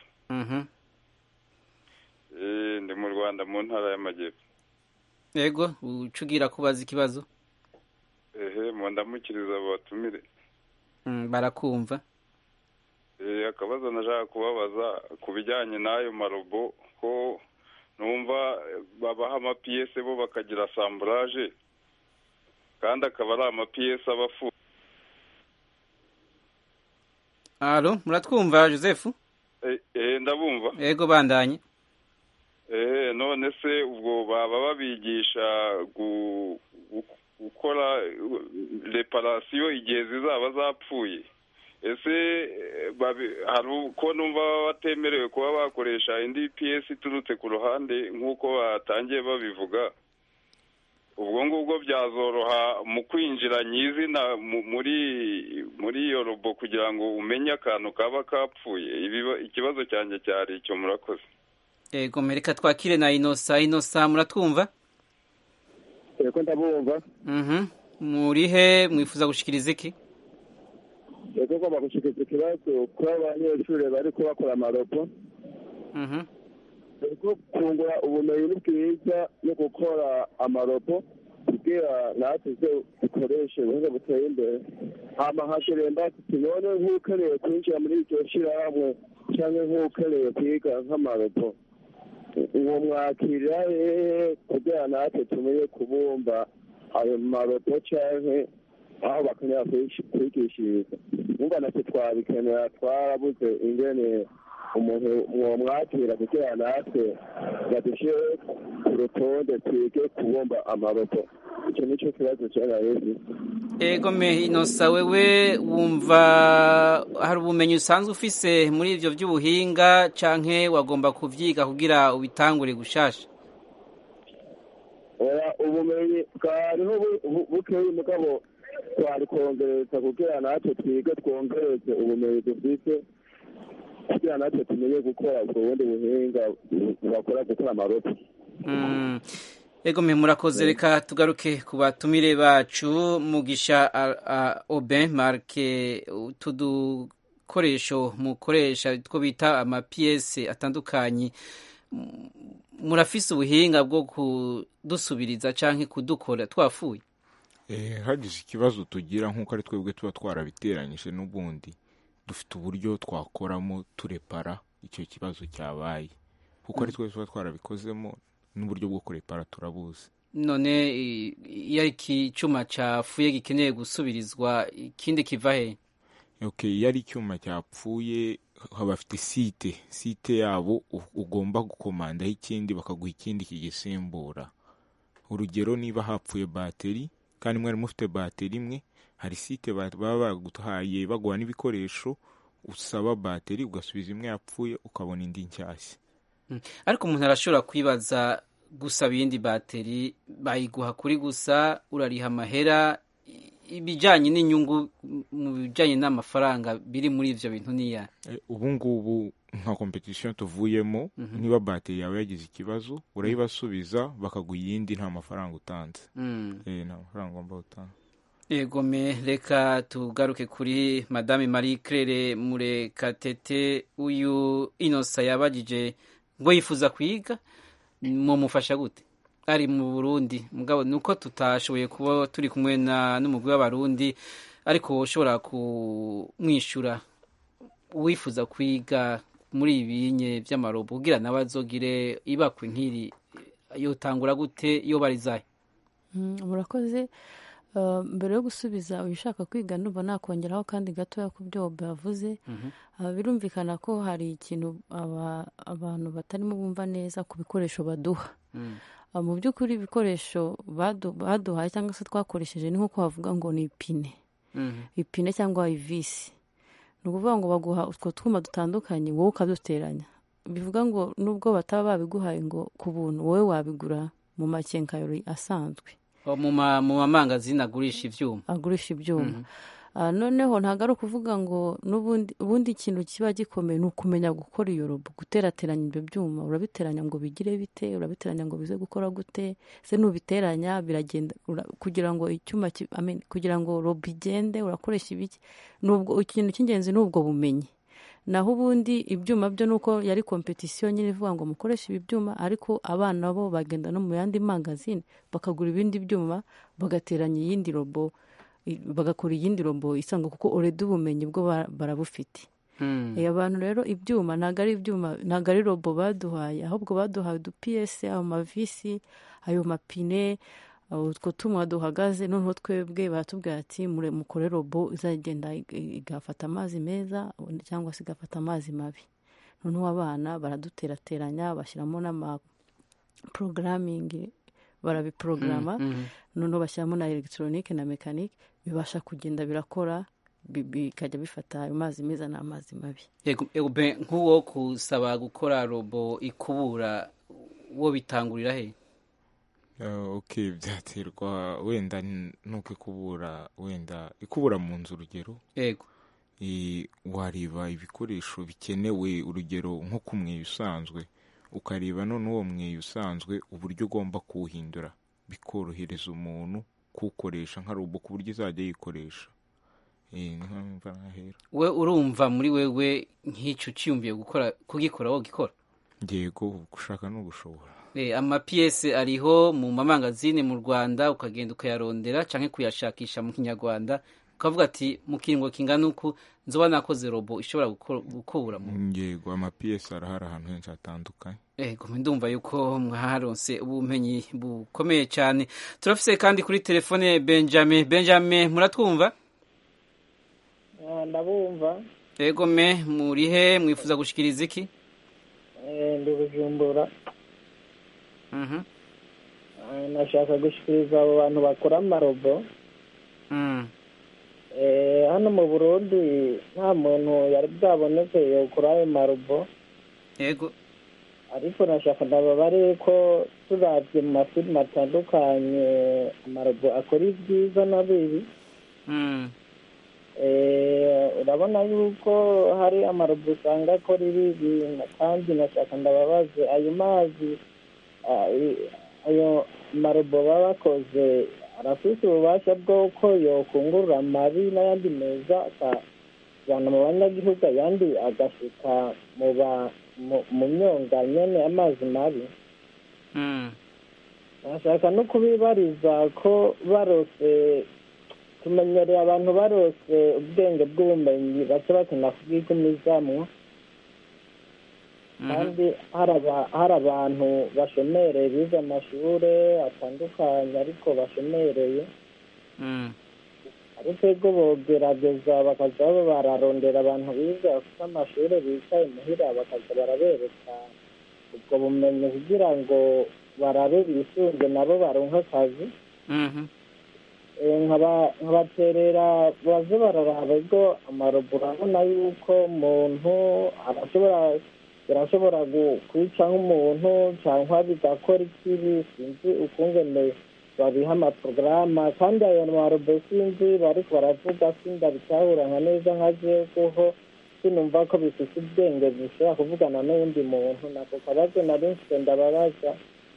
ndi mu rwanda mu ntara y'amajyepfo yego ucugira kubaza ikibazo ehe mu ndamukiriza batumire barakumva akabazo nashaka kubabaza ku bijyanye n'ayo marobo ko numva babaha amapiyese bo bakagira samburaje kandi akaba ari amapiyese aba afunze halo muratwumva joseph ehe ndabumva yego bandanye ehe none se ubwo baba babigisha gukora reparasiyo igihe zizaba zapfuye ese hari uko numva baba batemerewe kuba bakoresha indi piyesi iturutse ku ruhande nk'uko batangiye babivuga ubwo ngubwo byazoroha mu kwinjira nyizina muri muri iyo robo kugira ngo umenye akantu kaba kapfuye ikibazo cyanjye cyari icyo murakoze yego mereka twakire na inosa inosa muratwumva yego ndabumva muri he mwifuza gushikiriza iki yego ngomba gushikiriza ikibazo kuri abanyeshuri bari bakora amarobo yego kungura ubumenyi ni bwiza no gukora amarobo kugira natwe dukoreshe ubuhinga buteye imbere hama hakiremba tubone nk'ukeneye kwinjira muri iryo shyirahamwe cyangwa nk'ukeneye kwiga nk'amarobo uwo mwakirira hehe kugira natwe tumenye kubumba ayo marobo cyangwa aho bakenera kwish- kwigishiriza umva natwe twabikenera twarabuze ingene umuntu mwomwakira kugira natwe badushyire ku rutonde twige kubumba amarobo icyo nicyo kibazo cyaraheze ego me inosa wewe wumva hari ubumenyi usanzwe ufise muri ivyo vy'ubuhinga canke wagomba kuvyiga kugira ubitangure gushasha oya ubumenyi bwariho bu- bu- bukeyi mugabo twari kongereza kugira natwe twige twongereze ubumenyi dufise kugira natwe tumenye gukora ubwo bundi buhinga bu- bakora gukora amarobo Mm. ego me murakoze reka tugaruke ku batumire bacu mugisha a- a- oben marke utu dukoresho mukoresha two bita amapiyese atandukanye M- murafise ubuhinga bwo kudusubiriza canke kudukora twafuye Eh, hagize ikibazo tugira nk'uko ari twebwe tuba twarabiteranyije n'ubundi dufite uburyo twakoramo turepara icyo kibazo cyabaye kuko ari twe tuba twarabikozemo n'uburyo bwo kurepara turabuzi none i- iyo ari icyuma cafuye gikeneye gusubirizwa ikindi kiva he okay iyo ari icyuma cyapfuye bafite site site yabo u- ugomba gukomandaho ikindi bakaguha ikindi kigisimbura urugero niba hapfuye bateri kandi mwari mufite bateri imwe hari site ba- baba baguhaye baguha n'ibikoresho usaba bateri ugasubiza imwe yapfuye ukabona indi nshyashya Mm. ariko umuntu arashobora kwibaza gusaba iyindi bateri bayiguha kuri gusa urariha amahera i- ibijyanye n'inyungu m- mu bijyanye n'amafaranga biri muri ivyo bintu niya Eh, ubu ngubu nka competition tuvuyemo Mhm. niba bateri yawe yagize ikibazo urayibasubiza bakaguha iyindi nta mafaranga utanze Mm. Eh, nta mafaranga ugomba gutanga Ego me reka tugaruke kuri madame Marie Claire Murekatete uyu Inosa yabajije ngo yifuza kwiga mumufasha gute ari mu Burundi mugabo nuko tutashoboye kuba turi kumwe na n'umugwi w'abarundi ariko ushobora kumwishura wifuza kwiga muri ibinye by'amarobo kugira nawe azogire ibakwe nk'iri yotangura gute iyo barizaye Mm, murakoze Uh, mbere yo gusubiza uyu ushaka kwiga ndumva nakongeraho kandi gatoya ku byo Bob yavuze Uh, birumvikana ko hari ikintu aba- abantu batarimo bumva neza ku bikoresho baduha Uh, mu by'ukuri ibikoresho badu- baduhaye cyangwa se twakoresheje ni nk'uko bavuga ngo ni ipine ipine cyangwa ivisi ni ukuvuga ngo baguha utwo twuma dutandukanye wowe ukaduteranya bivuga ngo nubwo bataba babiguhaye ngo ku buntu wowe wabigura mu makenkayori asanzwe O, mu ma- mu mamangazini agurisha ivyuma agurisha ibyuma Ah, noneho ntabwo ari ukuvuga ngo n'ubundi ubundi ikintu kiba gikomeye ni ukumenya gukora iyo robo guterateranya ibyo byuma urabiteranya ngo bigire bite urabiteranya ngo bize gukora gute se nubiteranya biragenda ura- kugira ngo icyuma ki- I mean, kugira ngo robo igende urakoresha ibiki nubwo ikintu cy'ingenzi ni ubwo bumenyi naho ubundi ibyuma byo ni uko yari kompetisiyo nyine ivuga ngo mukoreshe ibi byuma ariko abana bo bagenda no mu yandi mangazini bakagura ibindi byuma bagateranya iyindi robo i- bagakora iyindi robo isanzwe kuko oredi ubumenyi bwo ba- barabufite Eh, abantu rero ibyuma ntabwo ari ibyuma ntabwo ari robo baduhaye ahubwo baduhaye udupiyese ayo mavisi ayo mapine uh, utwo tumwa duhagaze noneho twebwe baratubwira ati "Mure- mukore robo izagenda ig- igafata amazi meza cyangwa se igafata amazi mabi noneho abana baraduterateranya bashyiramo n'ama porogaramingi barabiporogaramu Mhm, mhm. noneho bashyiramo na elegitoronike na mekanike bibasha kugenda birakora bi- bikajya bifata ayo mazi meza n'amazi mabi Ego- ego be nk'uwo kusaba gukora robo ikubura wo bitangurira he Uh, ok byaterwa wenda n- nuko ikubura wenda ikubura mu nzu urugero yego Eh, wareba ibikoresho bikenewe urugero nko ku mweyo usanzwe ukareba none uwo mweyo usanzwe uburyo ugomba kuwuhindura bikorohereza umuntu kuwukoresha nka robo ku buryo izajya yikoresha Eh, niho mva nahera we urumva muri wewe nk'icyo uciyumviye gukora kugikora wo gikora yego gushaka ni ugushobora Eh, amapiyese ariho mu mamangazini mu rwanda ukagenda ukayarondera cyangwa kuyashakisha mu kinyarwanda ukavuga ati mu kiringo kingana uku nzoba nakoze robo ishobora gukura yego amapiyesi arahari ahantu henshi hatandukanye ego ndumva yuko mwaharonse ubumenyi bukomeye cyane turafise kandi kuri telefone benjamin benjamin muratwumva ndabumva ego me murihe mwifuza gushikiriza iki ndi bujumbura nashaka gushikiriza abo bantu bakora amarobo hano mu burundi nta muntu yari bwaboneke yokora ayo marobo yego ariko nashaka ndababare ko turabye mu mafilime atandukanye amarobo akora ibyiza na bibi urabona yuko hari amarobo usanga akora ibibi kandi nashaka ndababaze ayo mazi ayo marobo baba bakoze arafite ububasha bw'uko yokungurura amabi n'ayandi meza akajyana mu banyagihugu ayandi agasuka mu myonga nyine amazi mabi bashaka no kubibariza ko barose tumenyereye abantu barose ubwenge bw'ubumenyi baca bakina kubwigumizamwo kandi hari abantu bashomereye bize amashuri atandukanye ariko bashomereye ariko ego bogerageza bakaza bararondera abantu bize bafite amashuri bicaye muhira bakaza barabereka ubwo bumenyi kugira ngo barabe bisunge nabo baronke akazi nkabaterera baze bararaba ego amarobo urabona yuko umuntu arashobora birashobora kwica nk'umuntu cyangwa bigakora ikibi sinzi ukungene babiha amaporogaramu kandi ayo marobo sinzi bariko baravuga sinda bitahurana neza nka jewe kuko sinumva ko bifite ubwenge bishobora kuvugana n'uwundi muntu nako kabazo nari mfite ndababaza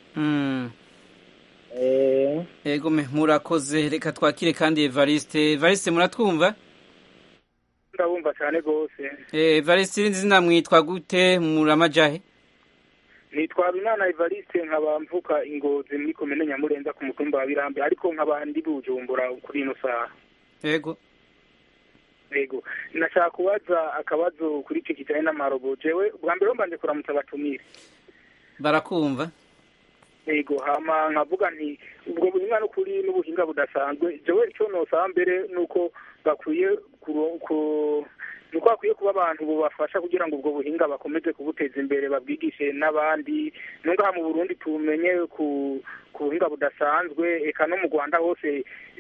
ego me murakoze reka twakire kandi evariste evariste muratwumva ndabumva cyane rwose evariste irindi zina mwitwa gute muramajahe nitwa Binana Evariste nkaba mvuka ingozi muri komine Nyamurenza ku mutumba wa Birambi ariko nkaba ndi bujumbura kuri ino saha yego yego nashaka kubaza akabazo kuri icyo kijyanye n'amarobo jewe bwa mbere mbanje kuramutsa abatumire barakumva yego hama nkavuga nti ubwo buhinga n'ukuri n'ubuhinga budasanzwe jewe icyo nosaba mbere nuko bakwiye nuko hakwiye kuba abantu bubafasha kugira ngo ubwo buhinga bakomeze kubuteza imbere babwigishe n'abandi nungaha mu burundi tumenye ku ku buhinga budasanzwe eka no mu rwanda hose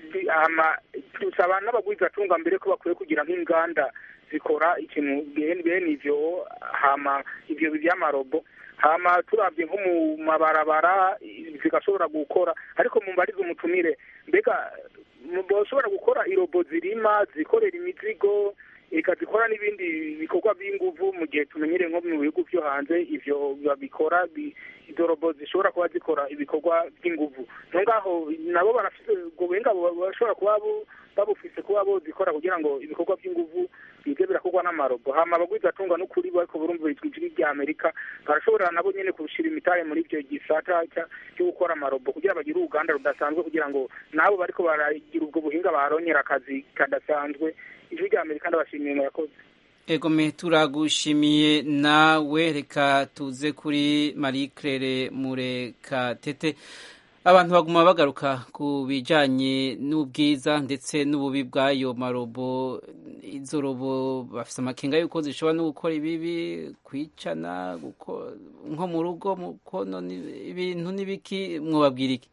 tusaba n'abagwizatunga mbere ko bakwiye kugira nk'inganda zikora ikintu bene ivyo hama ivyo by'amarobo hama turabye nko mu mabarabara zigashobora gukora ariko mumbarize umutumire mbega bashobora gukora irobo zirima zikorera imizigo eka zikora n'ibindi bikorwa by'inguvu mu gihe tumenyereye nko mu bihugu byo hanze ivyo babikora izo robo zishobora kuba zikora ibikorwa by'inguvu no ngaho nabo barafite ubwo buhinga bashobora kuba babufise kuba bozikora kugira ngo ibikorwa by'inguvu bize birakorwa n'amarobo hama abagwizatunga n'ukuri bariko burumva ijwi rya amerika barashobora nabo nyene kushira imitahe muri ivyo gisata cyo gukora amarobo kugira bagire uruganda rudasanzwe kugira ngo nabo bariko baragira ubwo buhinga baronyera akazi kadasanzwe ijwi rya amerika ndabashimiye murakoze ego me turagushimiye nawe reka tuze kuri marie claire murekatete abantu baguma bagaruka ku bijyanye n'ubwiza ndetse n'ububi bw'ayo marobo izo robo bafite amakenga y'uko zishobora no gukora ibibi kwicana nko mu rugo mu konona ibintu n'ibiki mwubabwira iki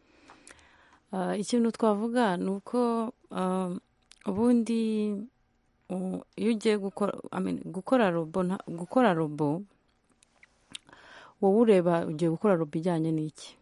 ikintu twavuga ni uko ubundi iyo ugiye gukora robo gukora robo wowe ureba ugiye gukora robo ijyanye n'iki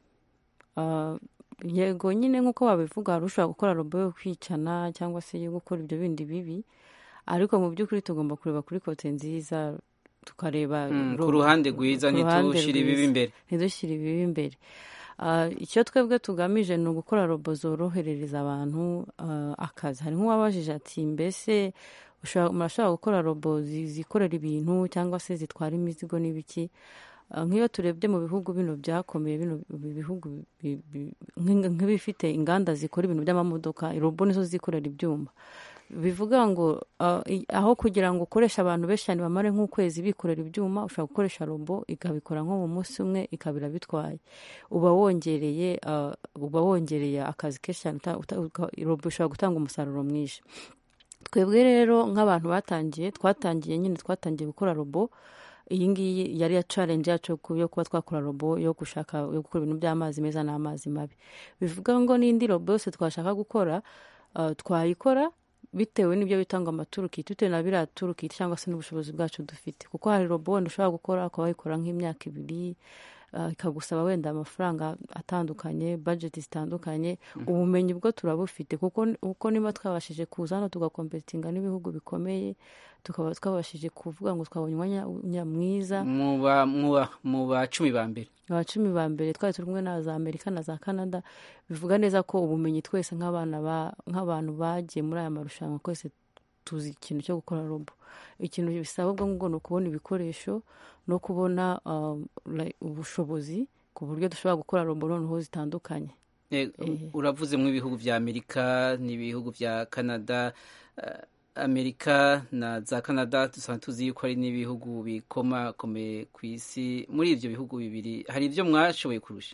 yego nyine nk'uko babivuga hari ushobora gukora robo yo kwicana cyangwa se yo gukora ibyo bindi bibi ariko mu by'ukuri tugomba kureba kuri kote nziza tukareba ku ruhande rwiza ntidushyire ibibi imbere ntidushyire ibibi imbere icyo twebwe tugamije ni ugukora robo zoroherereza abantu akazi hari nk'uwabajije ati mbese murashobora gukora robo zikorera ibintu cyangwa se zitwara imizigo n'ibiki nk'iyo turebye mu bihugu bino byakomeye bino bihugu nk'ibifite inganda zikora ibintu by'amamodoka robo nizo zikorera ibyuma bivuga ngo uh, i- aho kugira ngo ukoreshe abantu benshi cyane bamare nk'ukwezi bikorera ibyuma ushobora gukoresha robo ikabikora nko mu munsi umwe ikabira bitwaye uba wongereye uh, uba wongereye akazi kenshi cyane uta- uta- uka- robo ishobora gutanga umusaruro mwinshi twebwe rero nk'abantu batangiye twatangiye nyine twatangiye gukora robo iyi ngiyi yari ya challenge yacu ku- yo kuba twakora robo yo gushaka yo gukora ibintu by'amazi meza n'amazi mabi bivuga ngo n'indi robo yose twashaka gukora uh, twayikora bitewe n'ibyo bitanga amaturukiti bitewe na biriya turukiti cyangwa se n'ubushobozi bwacu dufite kuko hari robo wenda ushobora gukora ukaba wayikora nk'imyaka ibiri uh, ikagusaba wenda amafaranga atandukanye budget zitandukanye ubumenyi bwo turabufite kuko kuko niba twabashije kuza hano tugakompetinga n'ibihugu bikomeye tukaba twabashije kuvuga ngo twabonye umwanya mwiza mu ba- mu ba- mu ba cumi ba mbere aba cumi ba mbere twari turi kumwe na za amerika na za canada bivuga neza ko ubumenyi twese nk'abana ba- nk'abantu bagiye muri aya marushanwa twese tuzi ikintu cyo gukora robo ikintu bisaba ubwo ngubwo ni ukubona ibikoresho no kubona um, like, ubushobozi ku buryo dushobora gukora robo noneho zitandukanye Eh, uravuze mu ibihugu vya amerika n'ibihugu vya canada eh, amerika na za canada dusanzwe tuzi yuko ari n'ibihugu bikomakomeye ku isi muri ivyo bihugu bibiri hari ivyo mwashoboye kurusha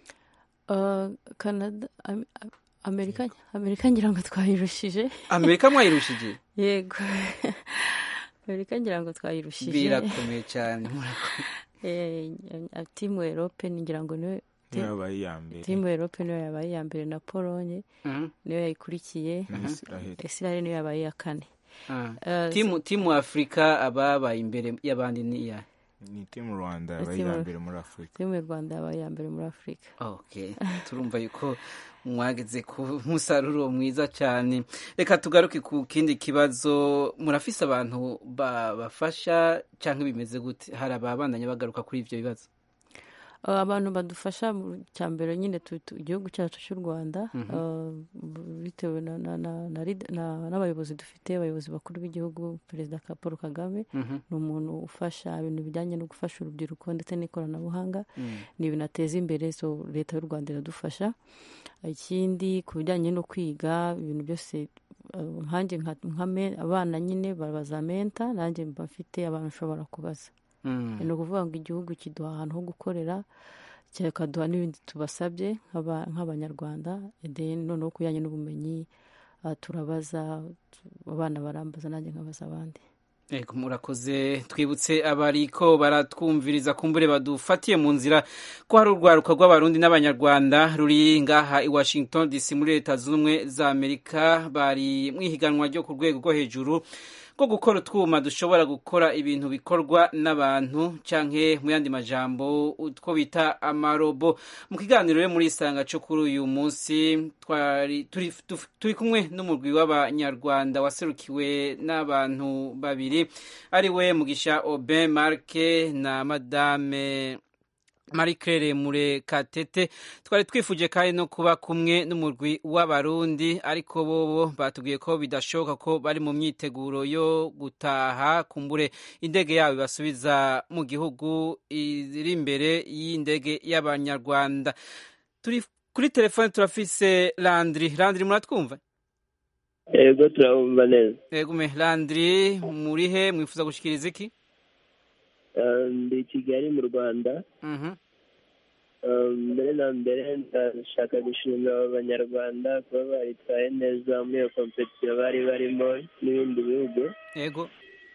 Uh, canada Am- Am- amerika amerika ngira ngo twayirushije amerika mwayirushije yego amerika ngira ngo twayirushije birakomeye cyane murakomeye Eh, eh, timu erope ngira ngo niwe niyo yabaye iya mbere timu erope niyo yabaye iya mbere na polonye Mhm. niyo yayikurikiye Na Israel. israel niyo yabaye iya kane Ah. Eh, timu timu afurika ababaye imbere y'abandi ni iya ni timu rwanda yabaye Timu- iya mbere muri afurika timu y'u rwanda yabaye iya mbere muri afurika okay turumva yuko mwageze ku musaruro mwiza cyane reka tugaruke ku kindi kibazo murafise abantu babafasha cyangwa bimeze gute hari ababandanya bagaruka kuri ivyo bibazo Uh, abantu badufasha mu cya mbere nyine tu- tu- igihugu cyacu cy'u rwanda Mhm. uh, bitewe na- na- na- na lead- na- n'abayobozi dufite abayobozi bakuru b'igihugu perezida ka paul kagame Mhm. ni umuntu ufasha ibintu bijyanye no gufasha urubyiruko ndetse n'ikoranabuhanga Mm. ni ibintu ateza imbere so leta y'u rwanda iradufasha ikindi ku bijyanye no kwiga ibintu byose uh, nkanjye nka nka me- abana nyine babaza menta nanjye mba mfite abantu ushobora kubaza Mm. ni ukuvuga ngo igihugu kiduha ahantu ho gukorera kikaduha n'ibindi tubasabye nk'aba- nk'abanyarwanda then noneho ku bijyanye n'ubumenyi uh, turabaza tu- abana barambaza nanjye nkabaza abandi Ego murakoze twibutse abariko baratwumviriza kumbure badufatiye mu nzira ko hari urwaruka rw'abarundi n'abanyarwanda ruri ngaha i Washington DC muri leta zunze ubumwe za Amerika bari mwihiganwa ryo ku rwego rwo hejuru rwo gukora utwuma dushobora gukora ibintu bikorwa n'abantu canke mu yandi majambo utwo bita amarobo mu kiganiro rero muri isanga cyo kuri uyu munsi twari turi, tuf- turi kumwe n'umurwi w'abanyarwanda waserukiwe n'abantu babiri ari we mugisha Aubin Marke na madame Marie Claire Murekatete twari twifuje kandi no kuba kumwe n'umurwi w'abarundi ariko bobo batubwiye ko bidashoboka ko bari mu myiteguro yo gutaha kumbure indege yabo ibasubiza mu gihugu iri imbere y'indege y'abanyarwanda turi kuri telefone turafise Landry Landry muratwumva yego turabumva neza Egume Landry murihe mwifuza gushikiriza iki Eh, ndi i kigali mu rwanda Mhm. Eh, mbere na mbere ndashaka gushimira abanyarwanda kuba baritwaye neza muri iyo kompetisiyo bari barimo n'ibindi bihugu Ego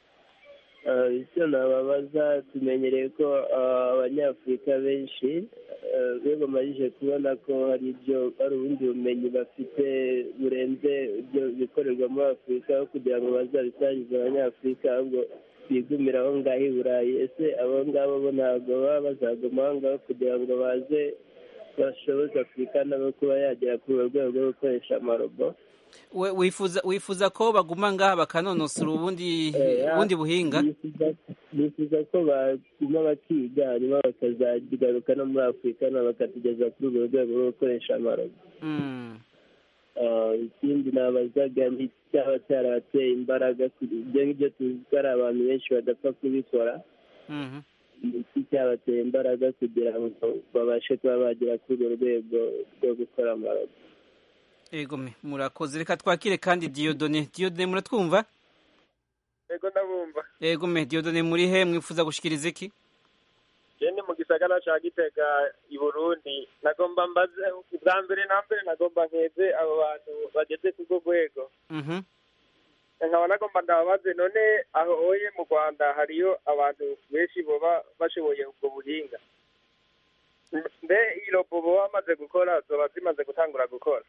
Eh, icyo nababaza tumenyereye ko eh, abanyafurika benshi eh, iyo bamajije kubona ko hari ibyo hari ubundi bumenyi bafite burenze ibyo bikorerwa muri afurika aho kugira ngo bazabisangize abanyafurika ahubwo bigumira aho ngaho i burayi ese abo ngabo bo ntabwo baba bazaguma aho ngaho kugira ngo baze bashoboze afurika nabo kuba yagera kuri urwo rwego rwo gukoresha amarobo We- wifuza wifuza ko baguma ngaha bakanonosora ubundi Eh, ubundi buhinga bifuza- bifuza ko baguma bakiga hanyuma bakazagaruka no muri afurika nabo bakatugeza kuri urwo rwego rwo gukoresha amarobo Mm. Ah, ikindi nabazaga ni cyaba cyarabateye imbaraga kuri ibyo ngibyo tuzi ko ari abantu benshi badapfa kubikora Mhm. ni iki cyabateye imbaraga kugira ngo babashe kuba bagera kuri urwo rwego rwo gukora amarobo ego me murakoze reka twakire kandi diyodone diyodone muratwumva ego ndabumva ego me diyodone muri he mwifuza gushikiriza iki ni mu gisagara ca gitega i burundi nagomba mbaze bwa mbere na mbere nagomba nkeze abo bantu bageze ku rwo rwego nkaba nagomba ndababaze none aho oye mu rwanda hariyo abantu benshi boba bashoboye ubwo buhinga mbe iyi robo boba bamaze gukora zoba zimaze gutangura gukora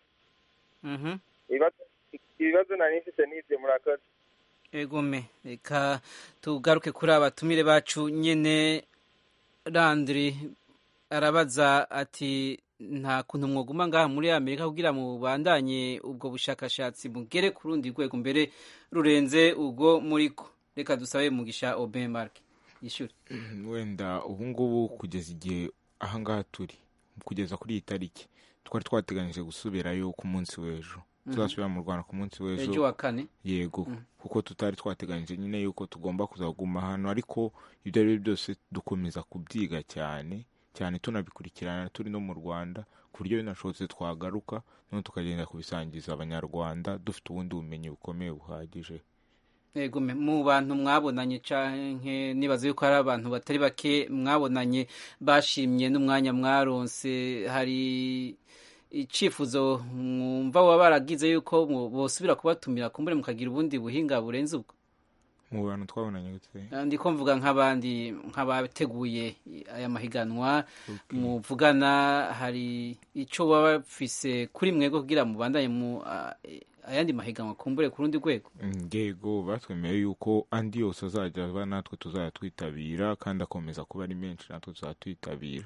ibibazo nari mfite n'ibyo murakoze egome reka tugaruke kuri abatumire bacu nyine randiri arabaza ati nta kuntu mwoguma ngaha muri amerika kugira mubandanye ubwo bushakashatsi mugere ku rundi rwego mbere rurenze ubwo muriko reka dusabe mugisha obe marke yishyure wenda ubu ngubu kugeza igihe ahangaha turi kugeza kuri iyi tariki twari twateganyije gusubirayo ku munsi w'ejo tuzasubira mu rwanda ku munsi w'ejo ejo wa kane yego kuko tutari twateganyije nyine yuko tugomba kuzaguma hano ariko ibyo ari byo byose dukomeza kubyiga cyane cyane tunabikurikirana turi no mu rwanda ku buryo binashobotse twagaruka noneho tukagenda kubisangiza abanyarwanda dufite ubundi bumenyi bukomeye buhagije yego mu bantu mwabonanye canke nibaza yuko hari abantu batari bake mwabonanye bashimye n'umwanya mwaronse hari icifuzo mwumva baba baragize yuko bosubira kubatumira kumbure mukagira ubundi buhinga burenze ubwo mu bantu twabonanye gute ndiko mvuga nk'abandi nk'abateguye aya mahiganwa muvugana hari icyo baba bafise kuri mwego kugira mubandanye mu ayandi mahiganwa kumbure ku rundi rwego ngego batwemeye yuko andi yose azajya aba natwe tuzajya twitabira kandi akomeza kuba ari menshi natwe tuzajya twitabira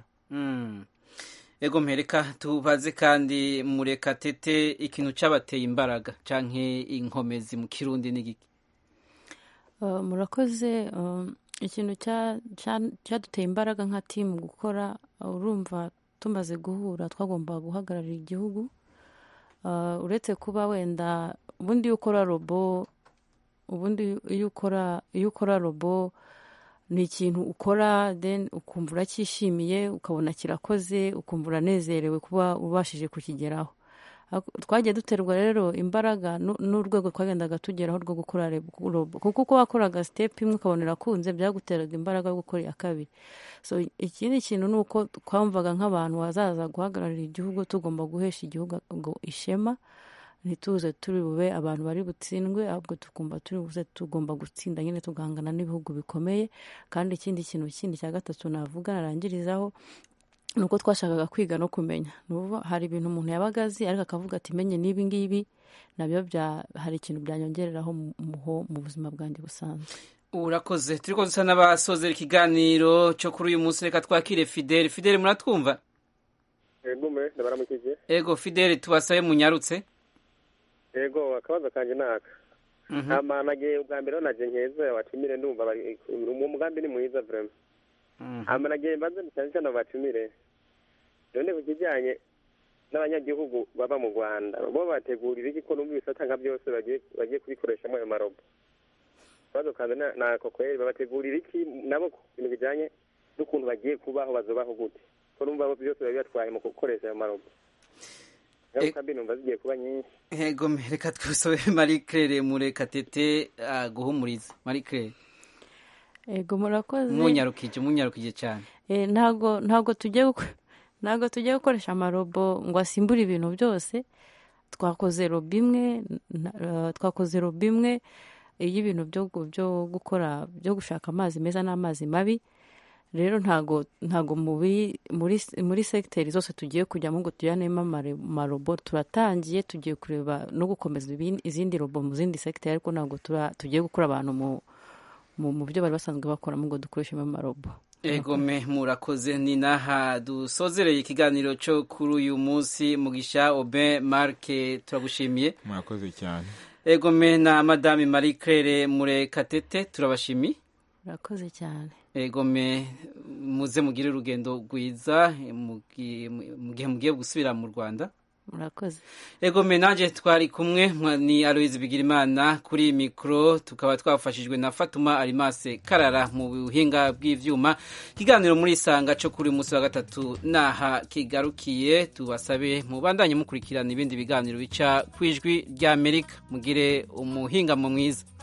ego mpereka tubaze kandi murekatete ikintu cyabateye imbaraga canke inkomezi mu kirundi n'igiki murakoze ikintu cyaduteye imbaraga nka timu gukora urumva tumaze guhura twagomba guhagararira igihugu uretse kuba wenda ubundi iyo ukora robo ubundi iyo ukora iyo ukora robo ni ikintu ukora then ukumva uracyishimiye ukabona kirakoze ukumva uranezerewe kuba ubashije kukigeraho twagiye duterwa rero imbaraga n'urwego twagendaga tugeraho rwo gukora robo kuko uko wakoraga sitepu imwe ukabona irakunze byaguteraga imbaraga yo gukora iya kabiri so ikindi kintu ni uko twumvaga nk'abantu bazaza guhagararira igihugu tugomba guhesha igihugu ishema ntituze turi bube abantu bari butsindwe ahubwo tukumva turi buze tugomba gutsinda nyine tugahangana n'ibihugu bikomeye kandi ikindi kintu kindi cya gatatu navuga narangirizaho ni uko twashakaga kwiga no kumenya hari ibintu umuntu yabaga azi ariko akavuga ati menye n'ibi ngibi nabyo hari ikintu byanyongereraho mu buzima bwanjye busanzwe urakoze turi ko dusa n'abasozera ikiganiro cyo kuri uyu munsi reka twakire fideli fideli muratwumva ego fideli tubasabe munyarutse ego akabazo kanjye naka hama nagiye ubwa mbere naje nkeza watumire ndumva uwo mugambi ni mwiza vrema hama nagiye mbaze cyane cyane batumire none ku kijyanye n'abanyagihugu baba mu rwanda bo bategurira iki ko numva ibisata nka byose bagiye kubikoreshamo ayo marobo akabazo kanjye nako kweri babategurira iki nabo ku bintu bijyanye n'ukuntu bagiye kubaho bazobaho gute ko numva byose biba bibatwaye mu gukoresha ayo marobo numva zigiye kuba nyinshi ego reka twisobe marie claire murekatete guhumuriza marie claire ego murakoze munyarukije munyarukije cyane ntabwo ntabwo tugiye ntabwo tugiye gukoresha amarobo ngo asimbure ibintu byose twakoze robo imwe twakoze robo imwe y'ibintu byo gukora byo gushaka amazi meza n'amazi mabi rero ntago ntago muri muri segiteri zose tugiye kujyamo ngo tujyanemo amarobo turatangiye tugiye kureba no gukomeza izindi robo mu zindi segiteri ariko ntabwo tugiye gukura abantu mu byo bari basanzwe bakoramo ngo dukoreshemo amarobo egome murakoze ni naha dusozereye ikiganiro cyo kuri uyu munsi mugisha obe marke turagushimiye murakoze cyane egome na madame marie claire murekatete turabashimiye murakoze cyane egome muze mugire urugendo rwiza mu gihe mugiye gusubira mu rwanda murakoze ego menage twari kumwe ni aloyizi bigirimana kuri mikoro tukaba twafashijwe na fatuma arimase karara mu buhinga bw'ivyuma ikiganiro muri isanga cyo kuri munsi wa gatatu naha kigarukiye tubasabe mubandanye mukurikirana ibindi biganiro bica ku ijwi ry'amerika mugire umuhingamo mwiza